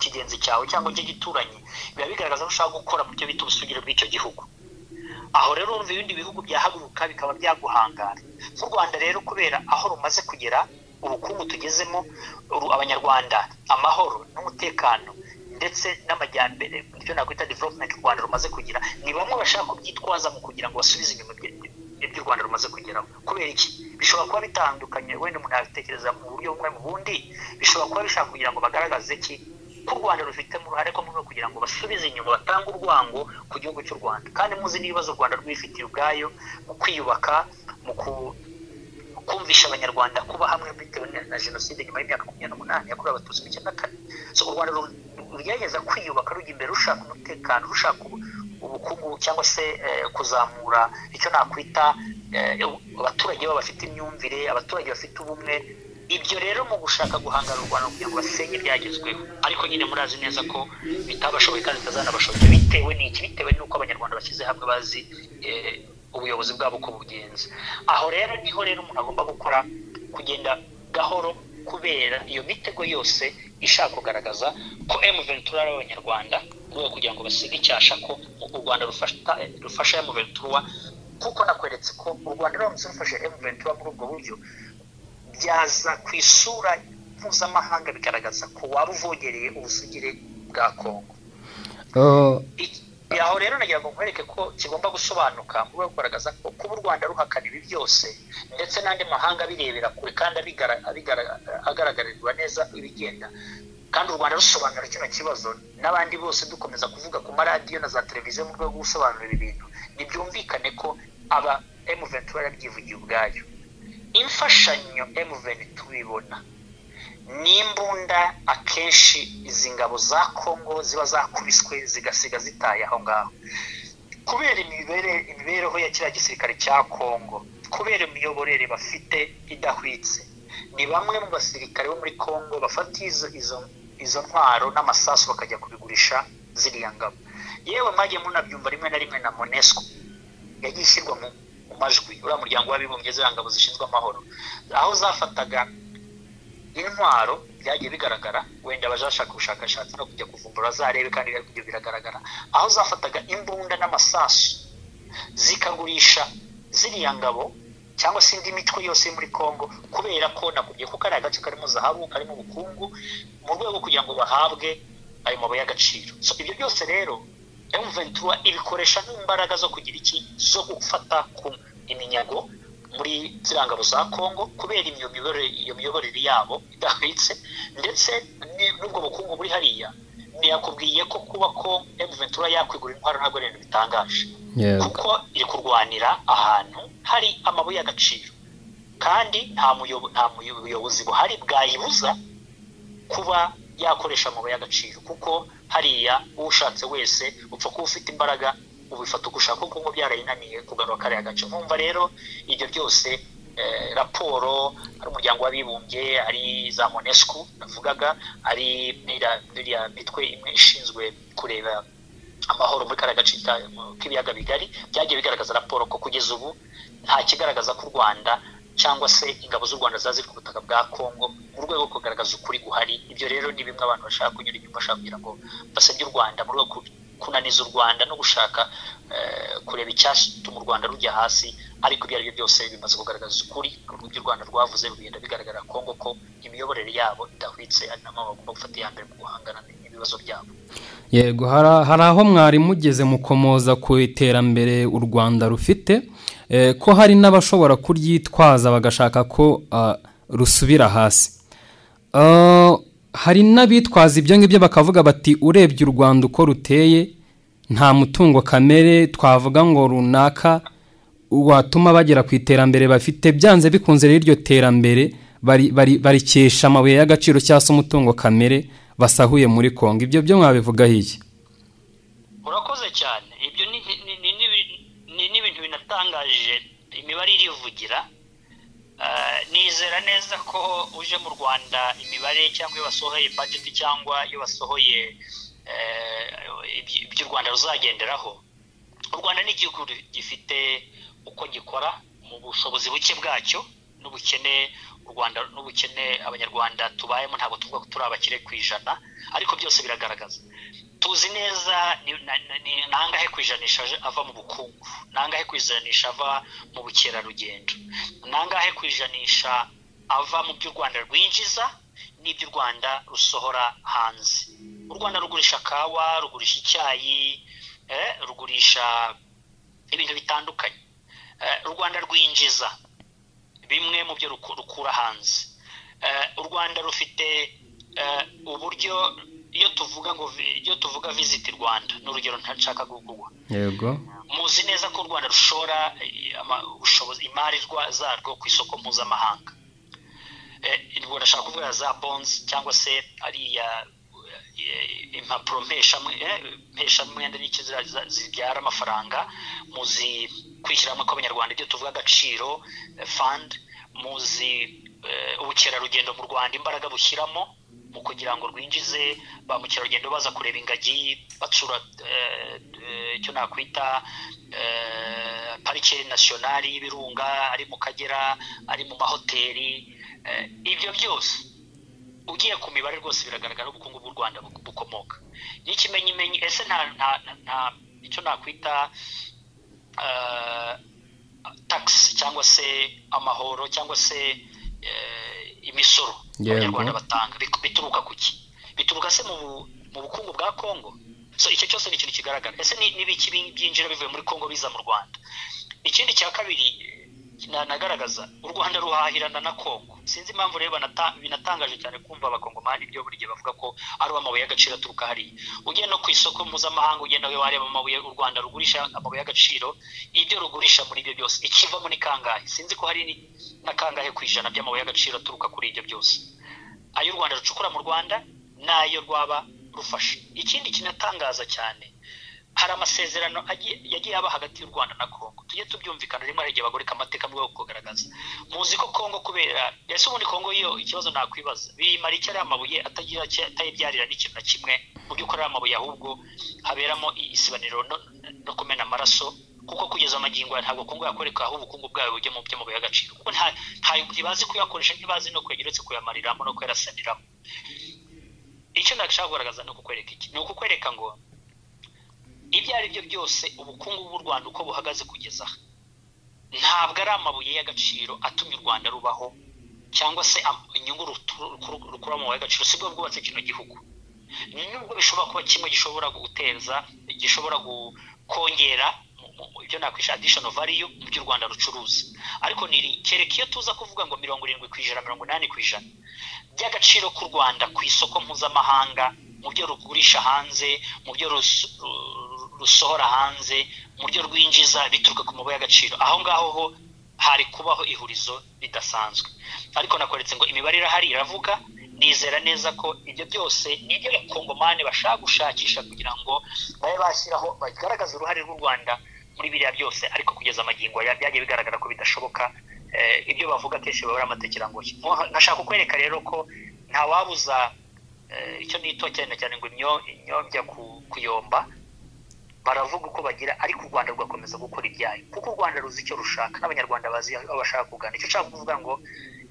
kigenzi cyawe cyangwa cyo gituranye biba bigaragaza ko ushaka gukora mu byo bita ubusugire bw'icyo gihugu aho rero urumva ibindi bihugu byahaguruka bikaba byaguhangara nk'u rwanda rero kubera aho rumaze kugera ubukungu tugezemo abanyarwanda amahoro n'umutekano ndetse n'amajyambere ibyo nakwita development u rwanda rumaze kugira ni bamwe bashaka kubyitwaza mu kugira ngo basubize inyuma ibyo u rwanda rumaze kugeraho kubera iki bishobora kuba bitandukanye wenda umuntu yabitekereza mu buryo bumwe mu bundi bishobora kuba bishaka kugira ngo bagaragaze ki ko u rwanda rufitemo uruhare ko mu kugira ngo basubize inyuma batange urwango ku gihugu cy'u rwanda kandi muzi n'ibibazo u rwanda rwifitiye ubwayo mu kwiyubaka mu ku kumvisha abanyarwanda kuba hamwe bitewe na jenoside nyuma y'imyaka makumyabiri n'umunani yakorewe abatutsi mu icyenda kane so u rwanda rugerageza kwiyubaka rujya imbere rushaka umutekano rushaka ubukungu cyangwa se kuzamura icyo nakwita abaturage baba bafite imyumvire abaturage bafite ubumwe ibyo rero mu gushaka guhangana u rwanda kugira ngo basenye byagezweho ariko nyine murazi neza ko bitabashoboye kandi bitazanabashoboye bitewe n'iki bitewe n'uko abanyarwanda bashyize hamwe bazi ubuyobozi bwabo uko bugenza aho rero niho rero umuntu agomba gukora kugenda gahoro kubera iyo mitego yose ishaka kugaragaza ko emuventura ari abanyarwanda mu rwego kugira ngo basige icyasha ko u rwanda rufasha emuventura kuko nakweretse ko u rwanda ruramutse rufashe emuventura muri ubwo buryo byaza ku isura mpuzamahanga bigaragaza ko waba uvogereye ubusugire bwa kongo aho rero nagira ngo nkwereke ko kigomba gusobanuka mu rwego kugaragaza ko kuba u rwanda ruhakana ibi byose ndetse n'andi mahanga abirebera kure kandi agaragarirwa neza ibigenda kandi u rwanda rusobanura kino kibazo n'abandi bose dukomeza kuvuga ku maradiyo na za televiziyo mu rwego rwo gusobanura ibi bintu ntibyumvikane ko aba emuventura yarabyivugiye ubwayo imfashanyo emuveni tubibona ni imbunda akenshi izi ngabo za kongo ziba zakubiswe zigasiga zitaye aho ngaho kubera imibereho ya kiriya gisirikare cya kongo kubera imiyoborere bafite idahwitse ni bamwe mu basirikare bo muri kongo bafata izo ntwaro n'amasasu bakajya kubigurisha ziriya ngabo yewe mwagiye munabyumva rimwe na rimwe na monesco yagiye ishyirwa mu majwi uriya muryango w'abibumbye ziriya ngabo zishinzwe amahoro aho zafataga intwaro byagiye bigaragara wenda abajashaka ubushakashatsi no kujya kuvumbura zarebe kandi ibyo biragaragara aho zafataga imbunda n'amasasu zikagurisha ziriya ngabo cyangwa se indi mitwe yose muri congo kubera ko nakubwiye ko kariya gace karimo zahabu karimo ubukungu mu rwego kugira ngo bahabwe ayo mabuye y'agaciro ibyo byose rero emuventura ibikoresha nk'imbaraga zo kugira iki zo gufata ku iminyago muri zirangabo za kongo kubera iyo miyoborere yabo idahwitse ndetse n'ubwo bukungu buri hariya ntiyakubwiye ko kuba ko emuventura yakwigura intwaro ntabwo ari ibintu bitangaje kuko iri kurwanira ahantu hari amabuye y'agaciro kandi nta muyobozi buhari bwayibuza kuba yakoresha amabuye y'agaciro kuko hariya ushatse wese upfa kuba ufite imbaraga ubifata uko ushaka kuko byarayinaniye kugarura kariya gace nkumva rero ibyo byose raporo hari umuryango w'abibumbye ari za monesco navugaga ari iriya mitwe imwe ishinzwe kureba amahoro muri kariya gace k'ibiyaga bigari byagiye bigaragaza raporo ko kugeza ubu nta kigaragaza ko u rwanda cyangwa se ingabo z'u rwanda ziba ziri ku butaka bwa kongo mu rwego rwo kugaragaza ukuri guhari ibyo rero ni bimwe abantu bashaka kunyura inyuma bashaka kugira ngo basebye u rwanda mu rwego kunaniza u rwanda no gushaka kureba icyatuma u rwanda rujya hasi ariko ibyo ari byo byose bimaze kugaragaza ukuri urw'u rwanda rwavuze rugenda bigaragara kongo ko imiyoborere yabo idahwitse ari nabo bagomba gufata iya mbere mu guhangana n'ibibazo byabo yego hari aho mwari mugeze mukomoza ku iterambere u rwanda rufite ko hari n'abashobora kuryitwaza bagashaka ko rusubira hasi hari n'abitwaza ibyo ngibyo bakavuga bati urebye u rwanda uko ruteye nta mutungo kamere twavuga ngo runaka watuma bagera ku iterambere bafite byanze bikunze rero iryo terambere barikesha amabuye y'agaciro cyangwa se umutungo kamere basahuye muri kongo ibyo byo mwabivugaho iki urakoze cyane ibyo ni n'ibintu binatangaje imibare irivugira nizera neza ko uje mu rwanda imibare cyangwa iyo basohoye budget cyangwa iyo basohoye ibyo u rwanda ruzagenderaho u rwanda ni igihugu gifite uko gikora mu bushobozi buke bwacyo n'ubukene u rwanda n'ubukene abanyarwanda tubayemo ntabwo tuvuga ko turi abakire ku ijana ariko byose biragaragaza tuzi neza ni nangahe ku ijanisha ava mu bukungu nangahe ku ijanisha ava mu bukerarugendo nangahe ku ijanisha ava mu by'u rwanda rwinjiza n'ibyo u rwanda rusohora hanze u rwanda rugurisha kawa rugurisha icyayi rugurisha ibintu bitandukanye u rwanda rwinjiza bimwe mu byo rukura hanze u rwanda rufite uburyo iyo tuvuga ngo iyo tuvuga visiti rwanda ni urugero ntashaka guhugurwa yego muzi neza ko u rwanda rushora imari zarwo ku isoko mpuzamahanga rwanda ashaka kuvuga za bonzi cyangwa se ariya impapuro mpeshamwenda n'iki zibyara amafaranga muzi kwishyiramo kw'abanyarwanda ibyo tuvuga agaciro fandi muzi ubukerarugendo mu rwanda imbaraga bushyiramo mu kugira ngo rwinjize ba mukerarugendo baza kureba ingagi batsura icyo nakwita parike nasiyonari y'ibirunga ari mu kagera ari mu mahoteli ibyo byose ugiye ku mibare rwose biragaragara ubukungu bw'u rwanda bukomoka n'ikimenyimenyi ese nta icyo nakwita takisi cyangwa se amahoro cyangwa se imisoro abanyarwanda batanga bituruka ku ki bituruka se mu bukungu bwa kongo so icyo cyose ni ikintu kigaragara ese n'ibiki byinjira bivuye muri kongo biza mu rwanda ikindi cya kabiri nagaragaza u rwanda ruhahirana na kongo sinzi impamvu rero binatangaje cyane kumva abakongomani ibyo buri gihe bavuga ko ari amabuye y'agaciro aturuka hariya ugiye no ku isoko mpuzamahanga ugenda wareba amabuye u rwanda rugurisha amabuye y'agaciro ibyo rugurisha muri ibyo byose ikivamo ni kangahe sinzi ko hari na kangahe ku ijana by'amabuye y'agaciro aturuka kuri ibyo byose ayo u rwanda rucukura mu rwanda n'ayo rwaba rufashe ikindi kinatangaza cyane hari amasezerano yagiye aba hagati y'u rwanda na kongo tujye tubyumvikana rimwe hari igihe bagoreka amateka mu rwego rwo kugaragaza muzi ko kongo kubera ese ubundi kongo yo ikibazo nakwibaza biyimara icyo ari amabuye atayibyarira n'ikintu na kimwe mu by'ukuri ari amabuye ahubwo haberamo isibaniro no kumena amaraso kuko kugeza amagingo ya ntabwo kongo yakoreka aho ubukungu bwayo bujya mu by'amabuye y'agaciro kuko ntibazi kuyakoresha ntibazi no kwegera uretse kuyamariramo no kuyarasaniramo icyo nashaka kugaragaza ni ukukwereka iki ni ukukwereka ngo ibyo ari byo byose ubukungu bw'u rwanda uko buhagaze kugeza aha ntabwo ari amabuye y'agaciro atumye u rwanda rubaho cyangwa se inyungu rukura mu y'agaciro si bwo bwubatse kino gihugu nubwo bishobora kuba kimwe gishobora guteza gishobora kongera ibyo nakwisha adishoni variyo mu byo u rwanda rucuruza ariko kereka iyo tuza kuvuga ngo mirongo irindwi ku ijana mirongo inani ku ijana by'agaciro k'u rwanda ku isoko mpuzamahanga mu byo rugurisha hanze mu byo rusohora hanze mu byo rwinjiza bituruka ku mabuye y'agaciro aho ngaho ho hari kubaho ihurizo ridasanzwe ariko nakoretse ngo imibare irahari iravuga nizera neza ko ibyo byose ni ibyo abakongomani bashaka gushakisha kugira ngo babe bashyiraho bagaragaza uruhare rw'u rwanda muri biriya byose ariko kugeza amagingo byagiye bigaragara ko bidashoboka ibyo bavuga akenshi baba ari amatekirangoyi nkashaka kukwereka rero ko ntawabuza icyo nito cyane cyane ngo imyobya kuyomba baravuga uko bagira ariko u rwanda rugakomeza gukora ibyayo kuko u rwanda ruzi icyo rushaka n'abanyarwanda bazi aho bashaka kugana icyo ushaka kuvuga ngo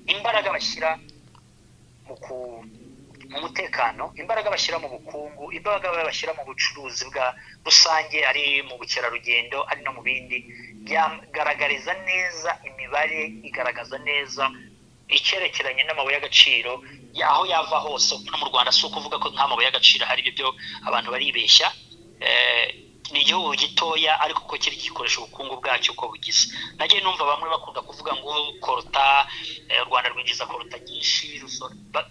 imbaraga bashyira mu mutekano imbaraga bashyira mu bukungu imbaraga bashyira mu bucuruzi bwa rusange ari mu bukerarugendo ari no mu bindi byagaragariza neza imibare igaragaza neza icyerekeranye n'amabuye y'agaciro aho yava hose no mu rwanda si ukuvuga ko nk'amabuye y'agaciro hari ibyo abantu baribeshya ni igihugu gitoya ariko ko kiri gikoresha ubukungu bwacyo uko bugize nagiye numva bamwe bakunda kuvuga ngo korota u rwanda rwinjiza korota nyinshi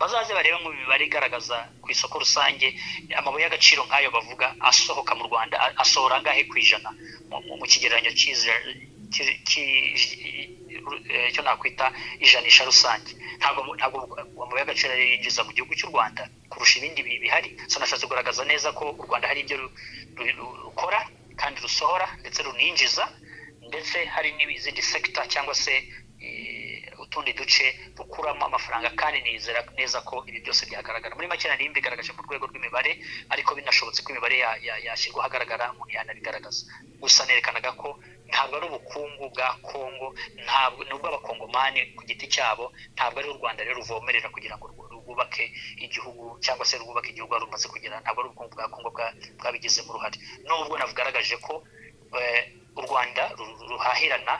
bazaze barebe mu mibare igaragaza ku isoko rusange amabuye y'agaciro nk'ayo bavuga asohoka mu rwanda asohora angahe ku ijana mu kigereranyo cyiza icyo nakwita ijanisha rusange ntabwo amabuye y'agaciro yinjiza mu gihugu cy'u rwanda kurusha ibindi bihari nashatse kugaragaza neza ko u rwanda hari ibyo rukora kandi rusohora ndetse runinjiza ndetse hari n'izindi sekita cyangwa se utundi duce rukuramo amafaranga kandi nizera neza ko ibi byose byagaragara muri make nari mbigaragaje mu rwego rw'imibare ariko binashobotse ko imibare yashyirwa ahagaragara umuntu yanabigaragaza gusa nerekanaga ko ntabwo ari ubukungu bwa kongo ntabwo ni ubw'abakongomani ku giti cyabo ntabwo ari u rwanda rero ruvomerera kugira ngo rwubake igihugu cyangwa se rwubake igihugu wari rumaze kugira ntabwo ari ubukungu bwa kongo bwabigizemo uruhare nubwo nagaragaje ko u rwanda ruhahirana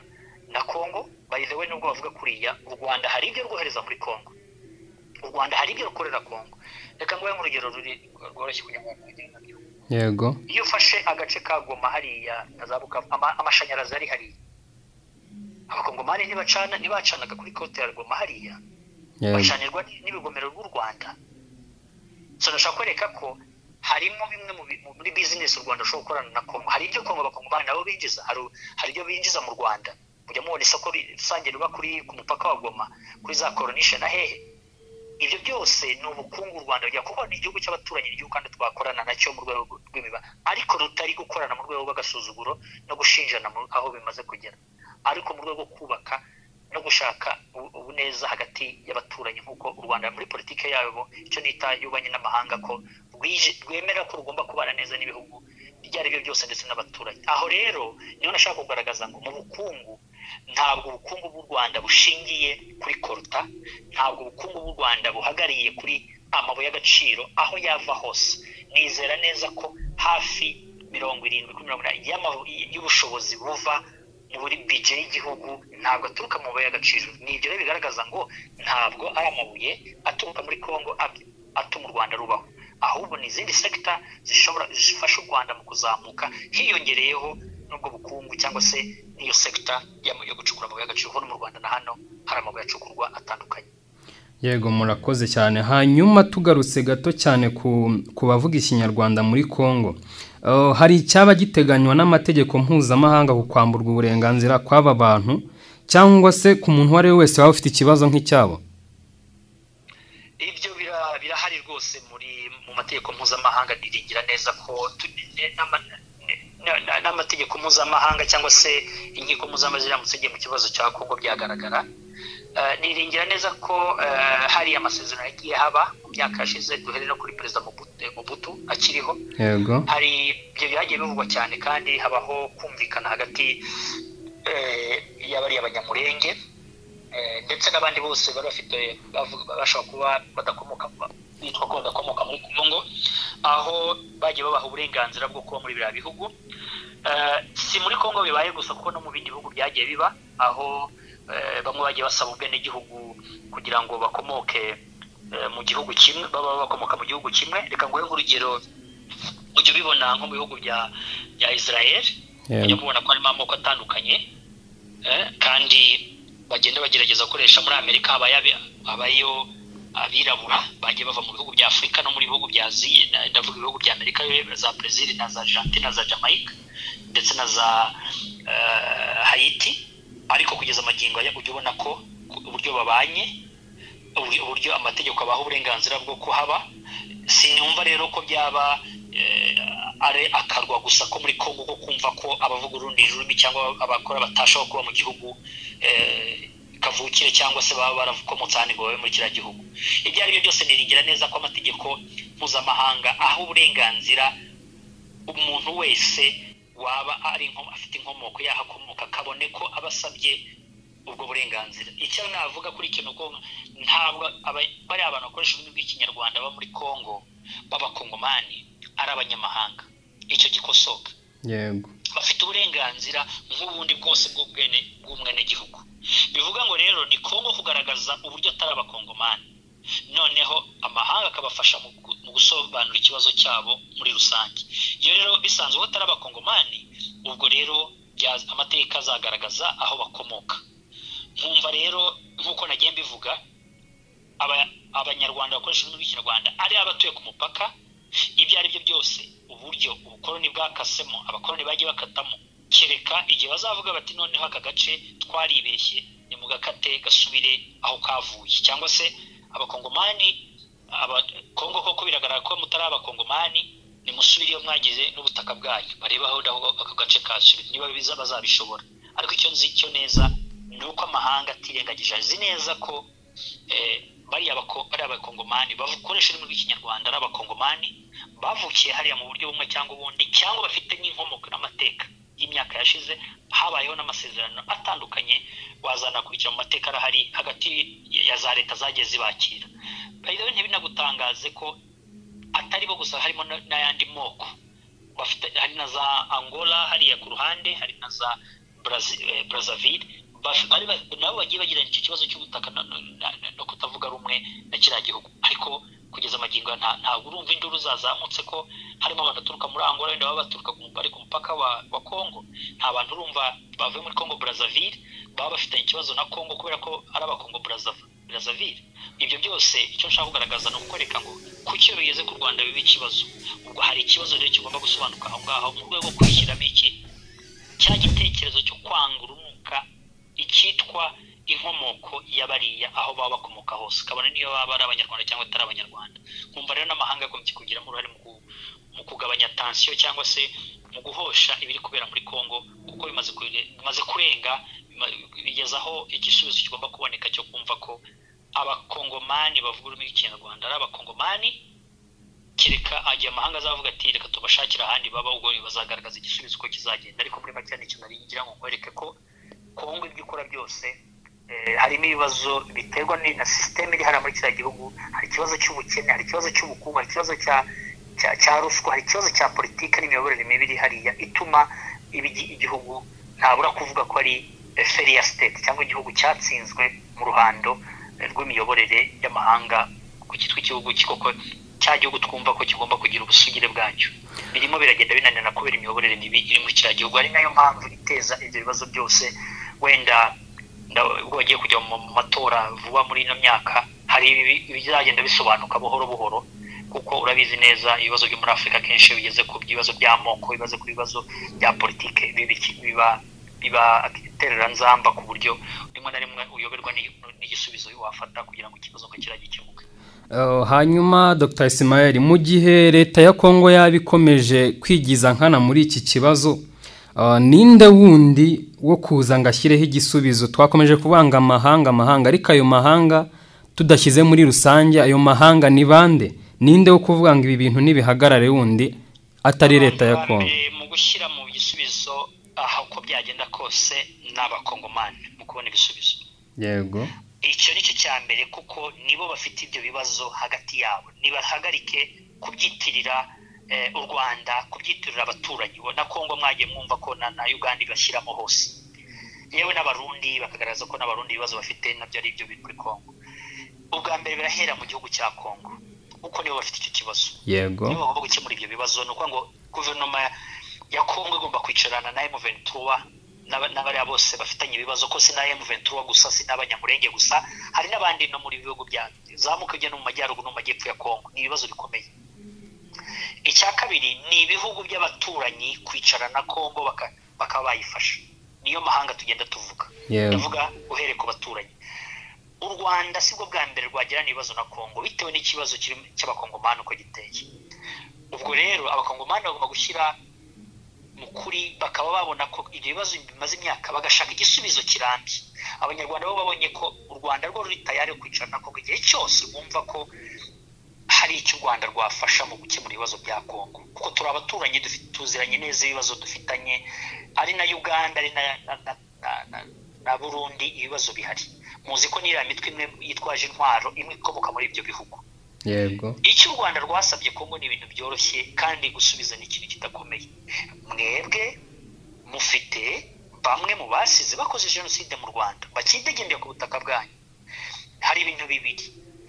na kongo bayizewe nubwo bavuga kuriya u rwanda hari ibyo rwohereza muri kongo u rwanda hari ibyo rukorera kongo reka nguhe nk'urugero rworoshye kugira ngo yego iyo ufashe agace ka goma hariya na za bukavu amashanyarazi ari hariya abakongomani ntibacana ntibacanaga kuri kote ya goma hariya bacanirwa n'ibigomero by'u rwanda turashaka kwereka ko harimo bimwe muri bizinesi u rwanda rushobora gukorana na kongo hari ibyo kongo abakongomani nabo binjiza hari ibyo binjiza mu rwanda mujya mubona isoko rusange riba kuri ku mupaka wa goma kuri za koronishe na hehe ibyo byose ni ubukungu u rwanda rujya kuba ni igihugu cy'abaturanyi igihugu kandi twakorana nacyo mu rwego rw'imiba ariko rutari gukorana mu rwego rw'agasuzuguro no gushinjana aho bimaze kugera ariko mu rwego rwo kubaka no gushaka ubuneza hagati y'abaturanyi nk'uko u rwanda muri politiki yabo icyo nita y'ububanyi n'amahanga ko rwemera ko rugomba kubana neza n'ibihugu ibyo ari byo byose ndetse n'abaturanyi aho rero niyo nashaka kugaragaza ngo mu bukungu ntabwo ubukungu bw'u rwanda bushingiye kuri koruta ntabwo ubukungu bw'u rwanda buhagariye kuri amabuye y'agaciro aho yava hose nizera neza ko hafi mirongo irindwi kuri mirongo inani y'ubushobozi buva muri bije y'igihugu ntabwo aturuka mu mabuye y'agaciro ni ibyo rero bigaragaza ngo ntabwo ari amabuye aturuka muri congo atuma u rwanda rubaho ahubwo ni izindi sekita zishobora zifasha u rwanda mu kuzamuka hiyongereyeho n'ubwo bukungu cyangwa se n'iyo sekita yo gucukura amabuye y'agaciro hano mu rwanda na hano hari amabuye acukurwa atandukanye yego murakoze cyane hanyuma tugarutse gato cyane ku bavuga ikinyarwanda muri congo hari icyaba giteganywa n'amategeko mpuzamahanga ku kwamburwa uburenganzira kw'aba bantu cyangwa se ku muntu uwo ari we wese waba ufite ikibazo nk'icyabo ibyo birahari rwose muri mu mategeko mpuzamahanga niringira neza ko n'amategeko mpuzamahanga cyangwa se inkiko mpuzamahanga ziramutse igihe mu kibazo cya kongo byagaragara niringira neza ko hari amasezerano yagiye haba mu myaka yashize duhere no kuri perezida mubutu akiriho hari ibyo byagiye bivugwa cyane kandi habaho kumvikana hagati y'abari abanyamurenge ndetse n'abandi bose bari bafite bashobora kuba badakomoka bitwa ko badakomoka muri kongo aho bagiye babaha uburenganzira bwo kuba muri biriya bihugu si muri kongo bibaye gusa kuko no mu bindi bihugu byagiye biba aho bamwe bagiye basaba ubwenegihugu kugira ngo bakomoke mu gihugu kimwe baba bakomoka mu gihugu kimwe reka nguhe nk'urugero ujya ubibona nko mu bihugu bya israel ujya mubona ko harimo amoko atandukanye kandi bagenda bagerageza gukoresha muri amerika habayo abirabura bagiye bava mu bihugu bya afurika no mu bihugu bya aziya ndavuga ibihugu bya amerika za brezil na za janti na za jamaica ndetse na za hayiti ariko kugeza amagingo ajya kujya ubona ko uburyo babanye uburyo amategeko abaha uburenganzira bwo kuhaba sinumva rero ko byaba ari akarwa gusa ko muri kongo ko kumva ko abavuga urundi rurimi cyangwa abakora batashobora kuba mu gihugu kavukire cyangwa se baba barakomotse ahandi ngo babe muri kiriya gihugu ibyo ari byo byose niringira neza ko amategeko mpuzamahanga aho uburenganzira umuntu wese waba ari afite inkomoko yahakomoka kabone ko aba asabye ubwo burenganzira icyo navuga kuri icyo ni uko ntabwo bariya abantu bakoresha ururimi rw'ikinyarwanda baba muri kongo b'abakongomani ari abanyamahanga icyo gikosoka yego bafite uburenganzira nk'ubundi bwose bw'ubwene bw'umwenegihugu bivuga ngo rero ni kongo kugaragaza uburyo atari abakongomani noneho amahanga akabafasha mu gusobanura ikibazo cyabo muri rusange iyo rero bisanzwe ko atari abakongomani ubwo rero amateka azagaragaza aho bakomoka nkumva rero nk'uko nagiye mbivuga abanyarwanda bakoresha ururimi rw'ikinyarwanda ari abatuye ku mupaka ibyo ari byo byose uburyo ubukoroni bwakasemo abakoroni bagiye bakatamo kereka igihe bazavuga bati noneho aka gace twaribeshye ni mu gakate gasubire aho kavuye cyangwa se abakongomani abakongo koko biragaragara ko mutari abakongomani nimusubire iyo mwagize n'ubutaka bwayo bareba aho ako gace kasubira niba biza bazabishobora ariko icyo nzi cyo neza ni uko amahanga atirengagije azi neza ko bariya abakongomani bakoresha ururimi rw'ikinyarwanda ari abakongomani bavukiye hariya mu buryo bumwe cyangwa ubundi cyangwa bafite n'inkomoko n'amateka y'imyaka yashize habayeho n'amasezerano atandukanye wazanakurikira mu mateka arahari hagati ya za leta zagiye zibakira rero ntibinagutangaze ko atari bo gusa harimo n'ayandi moko bafite hari na za angola hariya ku ruhande hari na za brazaville nabo bagiye bagirana icyo kibazo cy'ubutaka no kutavuga rumwe na kiriya gihugu ariko kugeza amagingo ntabwo urumva induru zazamutse ko harimo abantu baturuka muri angola wenda baba baturuka bari ku mupaka wa congo nta bantu urumva bavuye muri congo brazaville baba bafitanye ikibazo na congo kubera ko ari abakongo brazaville ibyo byose icyo nshaka kugaragaza ni ukwereka ngo kuki iyo bigeze ku rwanda biba ikibazo ubwo hari ikibazo rero kigomba gusobanuka aho ngaho mu rwego rwo kwishyiramo iki cya gitekerezo cyo kwanga urunuka icyitwa inkomoko ya bariya aho baba bakomoka hose kabone niyo baba ari abanyarwanda cyangwa atari abanyarwanda nkumva rero n'amahanga agombye kugiramo uruhare mu kugabanya tansiyo cyangwa se mu guhosha ibiri kubera muri congo kuko bimaze kurenga bigezaho igisubizo kigomba kuboneka cyo kumva ko abakongomani bavuga ururimi rw'ikinyarwanda ari abakongomani kereka agiye amahanga azavuga ati reka tubashakire ahandi baba ubwo bazagaragaza igisubizo uko kizagenda ariko muri make nicyo nari ngira ngo nkwereke ko kongo ibyo ikora byose harimo ibibazo biterwa na sisiteme iri hariya muri kiriya gihugu hari ikibazo cy'ubukene hari ikibazo cy'ubukungu hari ikibazo cya cya ruswa hari ikibazo cya politiki n'imiyoborere mibi iri hariya ituma igihugu ntabura kuvuga ko ari feriya siteti cyangwa igihugu cyatsinzwe mu ruhando rw'imiyoborere y'amahanga ku cyitwa igihugu kikoko cya gihugu twumva ko kigomba kugira ubusugire bwacyo birimo biragenda binanirana kubera imiyoborere mibi iri muri kiriya gihugu ari nayo mpamvu iteza ibyo bibazo byose wenda ubwo bagiye kujya mu matora vuba muri ino myaka hari ibizagenda bisobanuka buhoro buhoro kuko urabizi neza ibibazo byo muri afurika akenshi bigeze ku bibazo by'amoko ibibazo ku bibazo bya politiki biba biba nzamba ku buryo rimwe na rimwe uyoberwa n'igisubizo wafata kugira ngo ikibazo nka kiriya gikemuke hanyuma dr Ismael mu gihe leta ya kongo yaba ikomeje kwigiza nkana muri iki kibazo ninde wundi wo kuza ngo ashyireho igisubizo twakomeje kubanga amahanga amahanga ariko ayo mahanga tudashyize muri rusange ayo mahanga ni bande ninde wo kuvuga ngo ibi bintu ntibihagarare wundi atari leta ya kongo mu gushyira mu gisubizo aha uko byagenda kose ni abakongomani mu kubona ibisubizo yego icyo ni cyo cya mbere kuko nibo bafite ibyo bibazo hagati yabo ntibahagarike kubyitirira u rwanda kubyitirira abaturanyi na kongo mwagiye mwumva ko na uganda ibashyiramo hose yewe n'abarundi bakagaragaza ko n'abarundi ibibazo bafite nabyo ari ibyo biri muri kongo ubwa mbere birahera mu gihugu cya kongo kuko nibo bafite icyo kibazo yego nibo bagomba gukemura ibyo bibazo ni ukuvuga ngo guverinoma ya kongo igomba kwicarana na emu ventura n'abariya bose bafitanye ibibazo ko si na ventura gusa si n'abanyamurenge gusa hari n'abandi no muri bihugu bya zamuka ujya no mu majyaruguru no mu majyepfo ya kongo ni ibibazo bikomeye icya kabiri ni ibihugu by'abaturanyi kwicara na kongo bakaba bayifasha niyo mahanga tugenda tuvuga tuvuga uhereye ku baturanyi u rwanda si bwo bwa mbere rwagirana ibibazo na kongo bitewe n'ikibazo cy'abakongomani uko giteye ubwo rero abakongomani bagomba gushyira mu kuri bakaba babona ko ibyo bibazo bimaze imyaka bagashaka igisubizo kirambye abanyarwanda bo babonye ko u rwanda rwo ruri tayari kwicarana kongo igihe cyose bumva ko hari icyo u rwanda rwafasha mu gukemura ibibazo bya kongo kuko turi abaturanyi tuziranye neza ibibazo dufitanye ari na uganda ari na burundi ibibazo bihari muzi ko n'iriya mitwe imwe yitwaje intwaro imwe ikomoka muri ibyo bihugu yego icyo u rwanda rwasabye kongo ni ibintu byoroshye kandi gusubiza ni ikintu kidakomeye mwebwe mufite bamwe mu basize bakoze jenoside mu rwanda bakidegendeye ku butaka bwanyu hari ibintu bibiri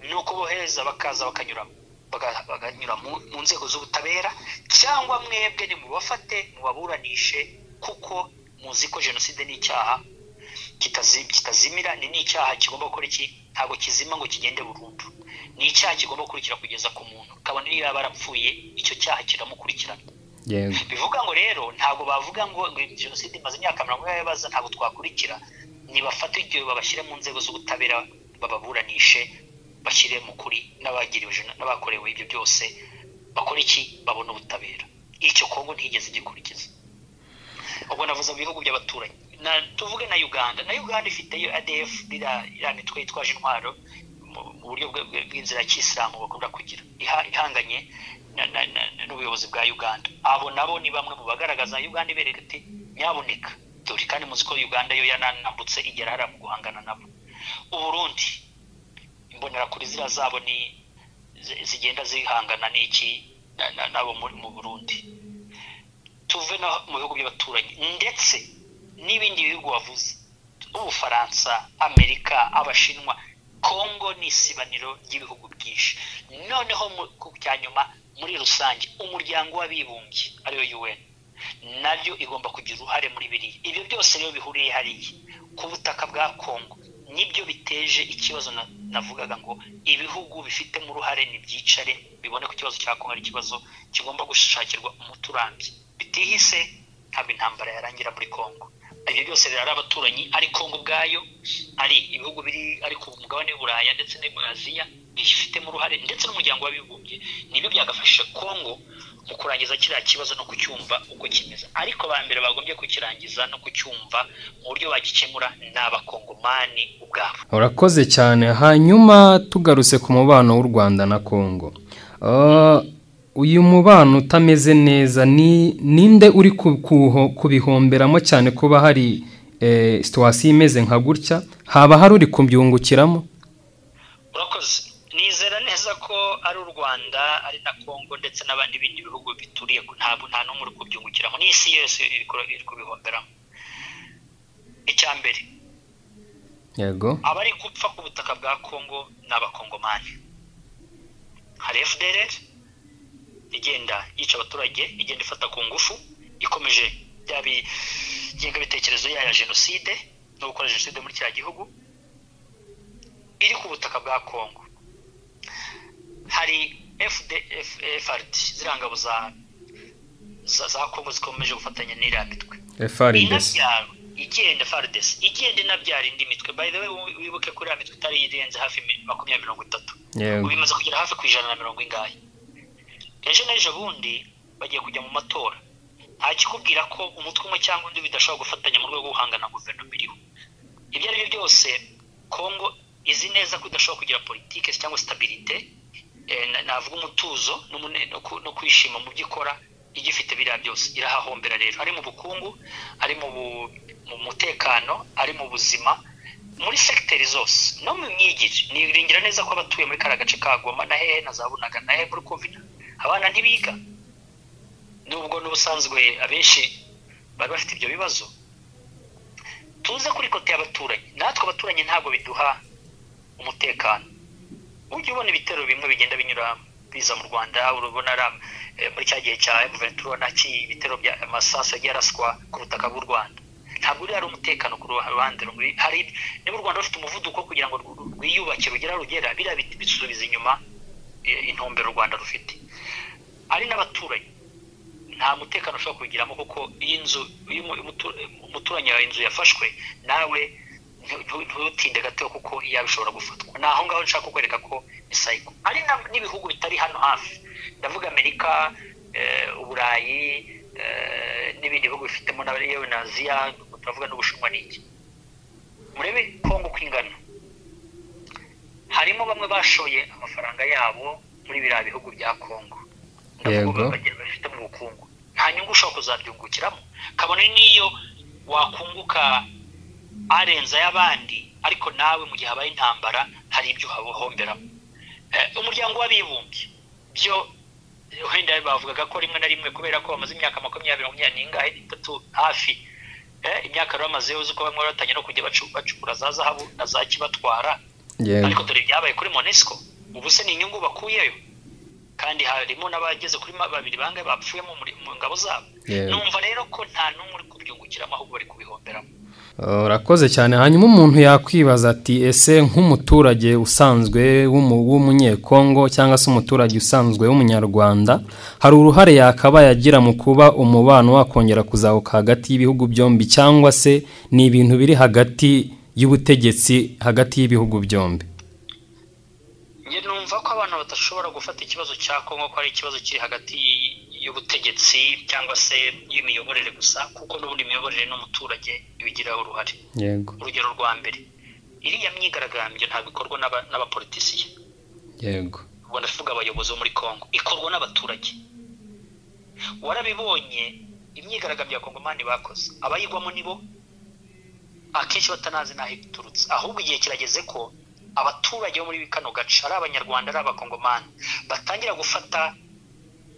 ni uko bohereza bakaza bakanyura mu nzego z'ubutabera cyangwa mwebwe ni mubafate mubaburanishe kuko muzi ko jenoside ni icyaha kitazimira ni n'icyaha kigomba gukora iki ntabwo kizima ngo kigende burundu ni icyaha kigomba gukurikira kugeza ku muntu kabone niyo yaba arapfuye icyo cyaha kiramukurikirana bivuga ngo rero ntabwo bavuga ngo jenoside imaze imyaka mirongo ine baza ntabwo twakurikira nibafate igihe babashyire mu nzego z'ubutabera bababuranishe bashyire mu kuri n'abakorewe ibyo byose bakora iki babona ubutabera icyo kongo ntigeze gikurikiza ubwo navuze mu bihugu by'abaturanyi tuvuge na uganda na uganda ifiteyo adf iriya mitwe yitwaje intwaro mu buryo bw'inzira y'isilamu bakunda kugira ihanganye n'ubuyobozi bwa uganda abo nabo ni bamwe mu bagaragaza uganda ibereka ati nyaboneka dore kandi muzi ko uganda yo yananambutse igera hariya mu guhangana nabo uburundi imbonerakure ziriya zabo ni zigenda zihangana n'iki nabo mu burundi tuve no mu bihugu by'abaturanyi ndetse n'ibindi bihugu wavuze ubufaransa amerika abashinwa kongo ni isibaniro ry'ibihugu byinshi noneho ku cya nyuma muri rusange umuryango w'abibumbye ariyo un nabyo igomba kugira uruhare muri biriya ibyo byose rero bihuriye hariya ku butaka bwa kongo nibyo biteje ikibazo navugaga ngo ibihugu bifitemo uruhare ni byicare bibone ko ikibazo cya kongo ari ikibazo kigomba gushakirwa umuti urambye bitihise ntabwo intambara yarangira muri kongo ibyo byose birara abaturanyi ari kongo ubwayo ari ibihugu biri ari ku mugabane w'uburayi ndetse no muri aziya bifitemo uruhare ndetse n'umuryango w'abibumbye nibyo byagafasha kongo mu kurangiza kiriya kibazo no kucyumva uko kimeze ariko ba mbere bagombye kukirangiza no kucyumva mu buryo bagikemura ni abakongomani ubwabo urakoze cyane hanyuma tugarutse ku mubano w'u rwanda na kongo uyu mubano utameze neza ni ninde uri kubihomberamo cyane kuba hari situwasiyo imeze nka gutya haba hari uri kubyungukiramo urakoze nizera neza ko ari u rwanda ari na congo ndetse n'abandi bindi bihugu bituriye ntabwo nta n'umwe uri kubyungukiramo n'isi yose iri kubihomberamo icya mbere yego abari gupfa ku butaka bwa congo ni abakongomani hari fdr igenda yica abaturage igenda ifata ku ngufu ikomeje bya bitekerezo yayo ya jenoside no gukora jenoside muri kiriya gihugu iri ku butaka bwa congo hari FRD ziriya ngabo za za kongo zikomeje gufatanya n'iriya mitwe inabyaro igenda FRDC igenda inabyara indi mitwe by the way wibuke ko iriya mitwe itari irenze hafi makumyabiri mirongo itatu ubu imaze kugera hafi ku ijana na mirongo ingahe ejo n'ejo bundi bagiye kujya mu matora nta kikubwira ko umutwe umwe cyangwa undi bidashobora gufatanya mu rwego rwo guhangana guverinoma iriho ibyo ari byo byose kongo izi neza ko idashobora kugira politike cyangwa sitabirite navuga umutuzo no kwishima mu byo ikora igifite biriya byose irahahombera rero ari mu bukungu ari mu mutekano ari mu buzima muri segiteri zose no mu myigire niringira neza ko abatuye muri kariya gace ka goma na hehe na za bunaga na hehe muri kovina abana ntibiga nubwo n'ubusanzwe abenshi bari bafite ibyo bibazo tuze kuri kote y'abaturanyi natwe abaturanyi ntabwo biduha umutekano ujya ubona ibitero bimwe bigenda binyura biza mu rwanda urabona muri cya gihe cya emuventura ubona ibitero bya amasasu yagiye araswa ku butaka bw'u rwanda ntabwo uriya ari umutekano ku ruhande rumwe hari niba u rwanda rufite umuvuduko kugira ngo rwiyubake rugera rugera biriya biti bisubiza inyuma intumbero u rwanda rufite ari n'abaturanyi nta mutekano ushobora kubigiramo kuko iyo inzu iyo umuturanyi wawe inzu yafashwe nawe ntutinde gato kuko yabishobora gufatwa ni aho ngaho nshaka kukwereka ko ni sayiko hari n'ibihugu bitari hano hafi ndavuga amerika uburayi n'ibindi bihugu bifitemo yewe na aziya turavuga n'ubushinwa n'iki murebe kongo uko ingana harimo bamwe bashoye amafaranga yabo muri biriya bihugu bya kongo ndavuga bafite mu bukungu nta nyungu ushobora kuzabyungukiramo kabone n'iyo wakunguka arenze ay'abandi ariko nawe mu gihe habaye intambara hari ibyo uhabuhomberamo umuryango w'abibumbye byo wenda bavugaga ko rimwe na rimwe kubera ko bamaze imyaka makumyabiri makumyabiri n'ingahe itatu hafi imyaka rero bamaze uzi ko bamwe baratanye no kujya bacukura za zahabu na za kibatwara ariko dore ibyabaye kuri monesco ubu se ni inyungu bakuyeyo kandi harimo n'abageze kuri babiri bangahe bapfuye mu ngabo zabo numva rero ko nta n'umwe uri kubyungukiramo ahubwo bari kubihomberamo urakoze cyane hanyuma umuntu yakwibaza ati ese nk'umuturage usanzwe w'umunyekongo cyangwa se umuturage usanzwe w'umunyarwanda hari uruhare yakabaye agira mu kuba umubano wakongera kuzahuka hagati y'ibihugu byombi cyangwa se ni ibintu biri hagati y'ubutegetsi hagati y'ibihugu byombi njye numva ko abantu badashobora gufata ikibazo cya kongo ko ari ikibazo kiri hagati y'ubutegetsi cyangwa se y'imiyoborere gusa kuko n'ubundi imiyoborere n'umuturage ibigiraho uruhare yego urugero rwa mbere iriya myigaragambyo ntabwo ikorwa n'abapolitisiye yego ubwo ndavuga abayobozi bo muri congo ikorwa n'abaturage warabibonye imyigaragambyo ya kongomani bakoze abayigwamo nibo akenshi batanazi n'aho iturutse ahubwo igihe kirageze ko abaturage bo muri kano gace ari abanyarwanda ari abakongomani batangira gufata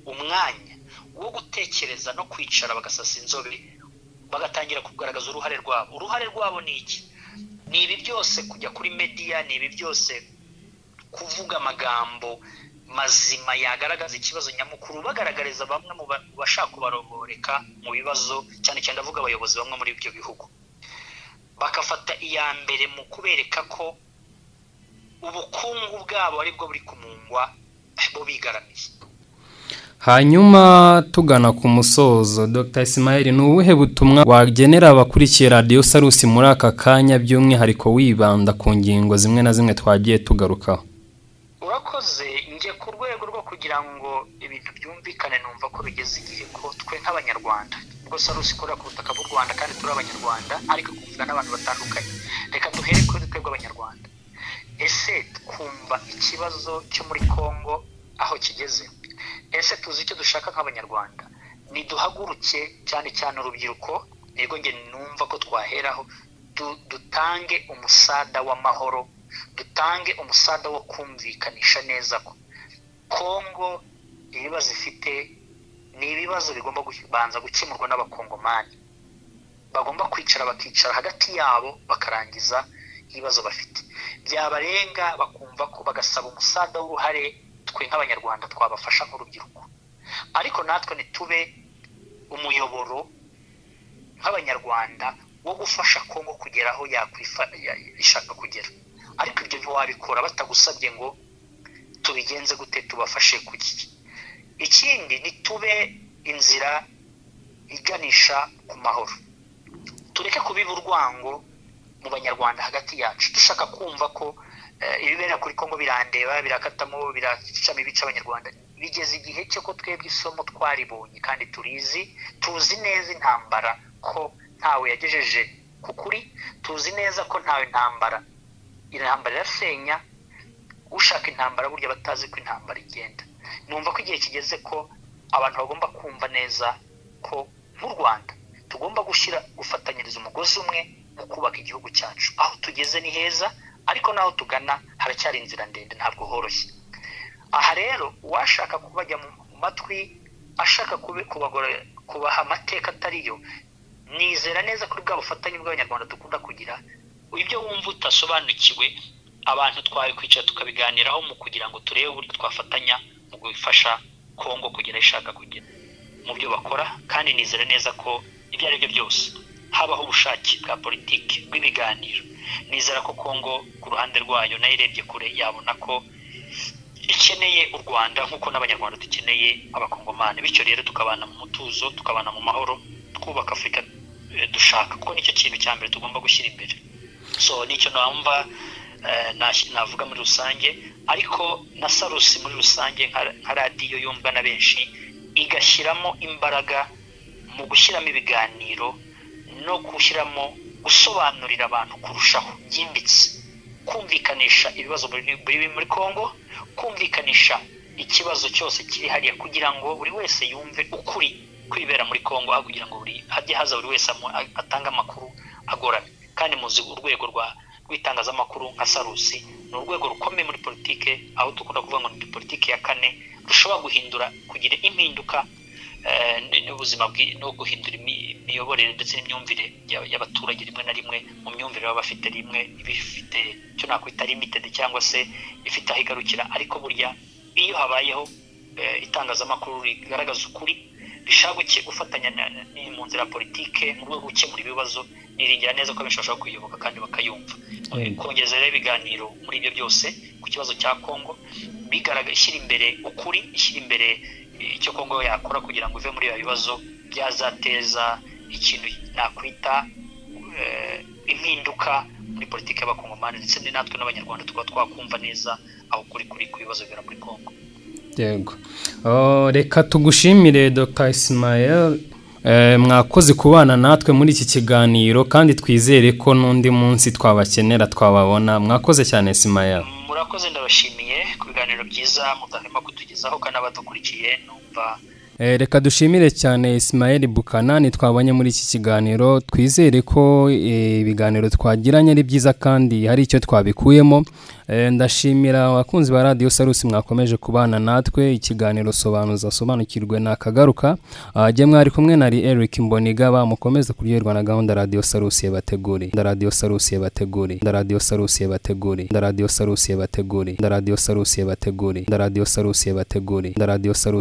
umwanya wo gutekereza no kwicara bagasasa inzobe bagatangira kugaragaza uruhare rwabo uruhare rwabo ni iki ni ibi byose kujya kuri mediya ni ibi byose kuvuga amagambo mazima yagaragaza ikibazo nyamukuru bagaragariza bamwe mu bashaka kubaroboreka mu bibazo cyane cyane avuga abayobozi bamwe muri ibyo bihugu bagafata iya mbere mu kubereka ko ubukungu bwabo aribwo buri kumungwa bo bigaramiye hanyuma tugana ku musozo dr Ismail ni ubuhe butumwa wagenera abakurikiye radiyo sarusi muri aka kanya by'umwihariko wibanda ku ngingo zimwe na zimwe twagiye tugarukaho urakoze njye ku rwego rwo kugira ngo ibintu byumvikane numva ko bigeze igihe ko twe nk'abanyarwanda rwose ari usikorera ku butaka bw'u rwanda kandi turi abanyarwanda ariko kumvwa n'abantu batandukanye reka duhere kuri twebwe abanyarwanda ese twumva ikibazo cyo muri congo aho kigeze ese tuzi icyo dushaka nk'abanyarwanda niduhaguruke cyane cyane urubyiruko nirwo njye numva ko twaheraho dutange umusada w'amahoro dutange umusada wo kumvikanisha neza ko kongo ibibazo ifite ni ibibazo bigomba kubanza gukemurwa n'abakongomani bagomba kwicara bakicara hagati yabo bakarangiza ibibazo bafite byabarenga bakumva ko bagasaba umusada w'uruhare twe nk'abanyarwanda twabafasha nk'urubyiruko ariko natwe ntitube umuyoboro nk'abanyarwanda wo gufasha kongo kugera aho ishaka kugera ariko ibyo ntiwabikora batagusabye ngo tubigenze gute tubafashe ku gihe ikindi nitube inzira iganisha ku mahoro tureke kubiba urwango mu banyarwanda hagati yacu dushaka kumva ko ibibera kuri kongo birandeba birakatamo biracamo ibice abanyarwanda bigeze igihe cyo ko twebwe isomo twaribonye kandi turizi tuzi neza intambara ko ntawe yagejeje ku kuri tuzi neza ko ntawe intambara intambara irasenya ushaka intambara burya batazi ko intambara igenda numva ko igihe kigeze ko abantu bagomba kumva neza ko nk'u rwanda tugomba gushyira gufatanyiriza umugozi umwe mu kubaka igihugu cyacu aho tugeze ni heza ariko n'aho tugana haracyari inzira ndende ntabwo horoshye aha rero uwashaka kubajya mu matwi ashaka kubaha amateka atariyo nizera neza kuri bwa bufatanye bw'abanyarwanda dukunda kugira ibyo wumva utasobanukiwe abantu twabikwicara tukabiganiraho mu kugira ngo turebe uburyo twafatanya mu gufasha kongo kugera ishaka kugera mu byo bakora kandi nizera neza ko ibyo ari byo byose habaho ubushake bwa politiki bw'ibiganiro nizera ko kongo ku ruhande rwayo nayo irebye kure yabona ko ikeneye u rwanda nk'uko n'abanyarwanda dukeneye abakongomani bityo rero tukabana mu mutuzo tukabana mu mahoro twubaka afurika dushaka kuko nicyo kintu cya mbere tugomba gushyira imbere so nicyo numva navuga muri rusange ariko na sarusi muri rusange nka radiyo yumva na benshi igashyiramo imbaraga mu gushyiramo ibiganiro no gushyiramo gusobanurira abantu kurushaho byimbitse kumvikanisha ibibazo biri muri congo kumvikanisha ikibazo cyose kiri hariya kugira ngo buri wese yumve ukuri kwibera muri congo aho kugira ngo buri hajye haza buri wese atange amakuru agoramye kandi muzi urwego rwa rw'itangazamakuru nka sarusi ni urwego rukomeye muri politike aho dukunda kuvuga ngo ni politike ya kane rushobora guhindura kugira impinduka n'ubuzima no guhindura imiyoborere ndetse n'imyumvire y'abaturage rimwe na rimwe mu myumvire baba bafite rimwe ibifite icyo nakwita limitedi cyangwa se ifite aho igarukira ariko burya iyo habayeho itangazamakuru rigaragaza ukuri rishaka gufatanya mu nzira ya politike mu rwego rwo gukemura ibibazo niringira neza ko abenshi bashobora kuyiyoboka kandi bakayumva kongeza rero ibiganiro muri ibyo byose ku kibazo cya kongo ishyira imbere ukuri ishyira imbere icyo kongo yakora kugira ngo ive muri ibi bibazo byazateza ikintu nakwita impinduka muri politiki y'abakongomani ndetse natwe n'abanyarwanda tukaba twakumva neza aho kuri kuri ku bibazo bibera muri kongo yego reka tugushimire dr isimayel mwakoze kubana natwe muri iki kiganiro kandi twizere ko n'undi munsi twabakenera twababona mwakoze cyane isimayel murakoze ndabashimiye ku biganiro byiza mutahema kutugezaho kandi abadukurikiye numva reka dushimire cyane isimayeli bukanani twabonye muri iki kiganiro twizere ko ibiganiro twagiranye ari byiza kandi hari icyo twabikuyemo ndashimira abakunzi ba radiyo sarusi mwakomeje kubana natwe ikiganiro sobanuza sobanukirwe nakagaruka ajye mwari kumwe na eric mboniga bamukomeze kuryoherwa na gahunda radiyo sarusi yabateguriye nda radiyo sarusi yabateguriye nda radiyo sarusi yabateguriye nda radiyo sarusi yabateguriye nda radiyo sarusi yabateguriye nda radiyo sarusi yabateguriye nda radiyo sarusi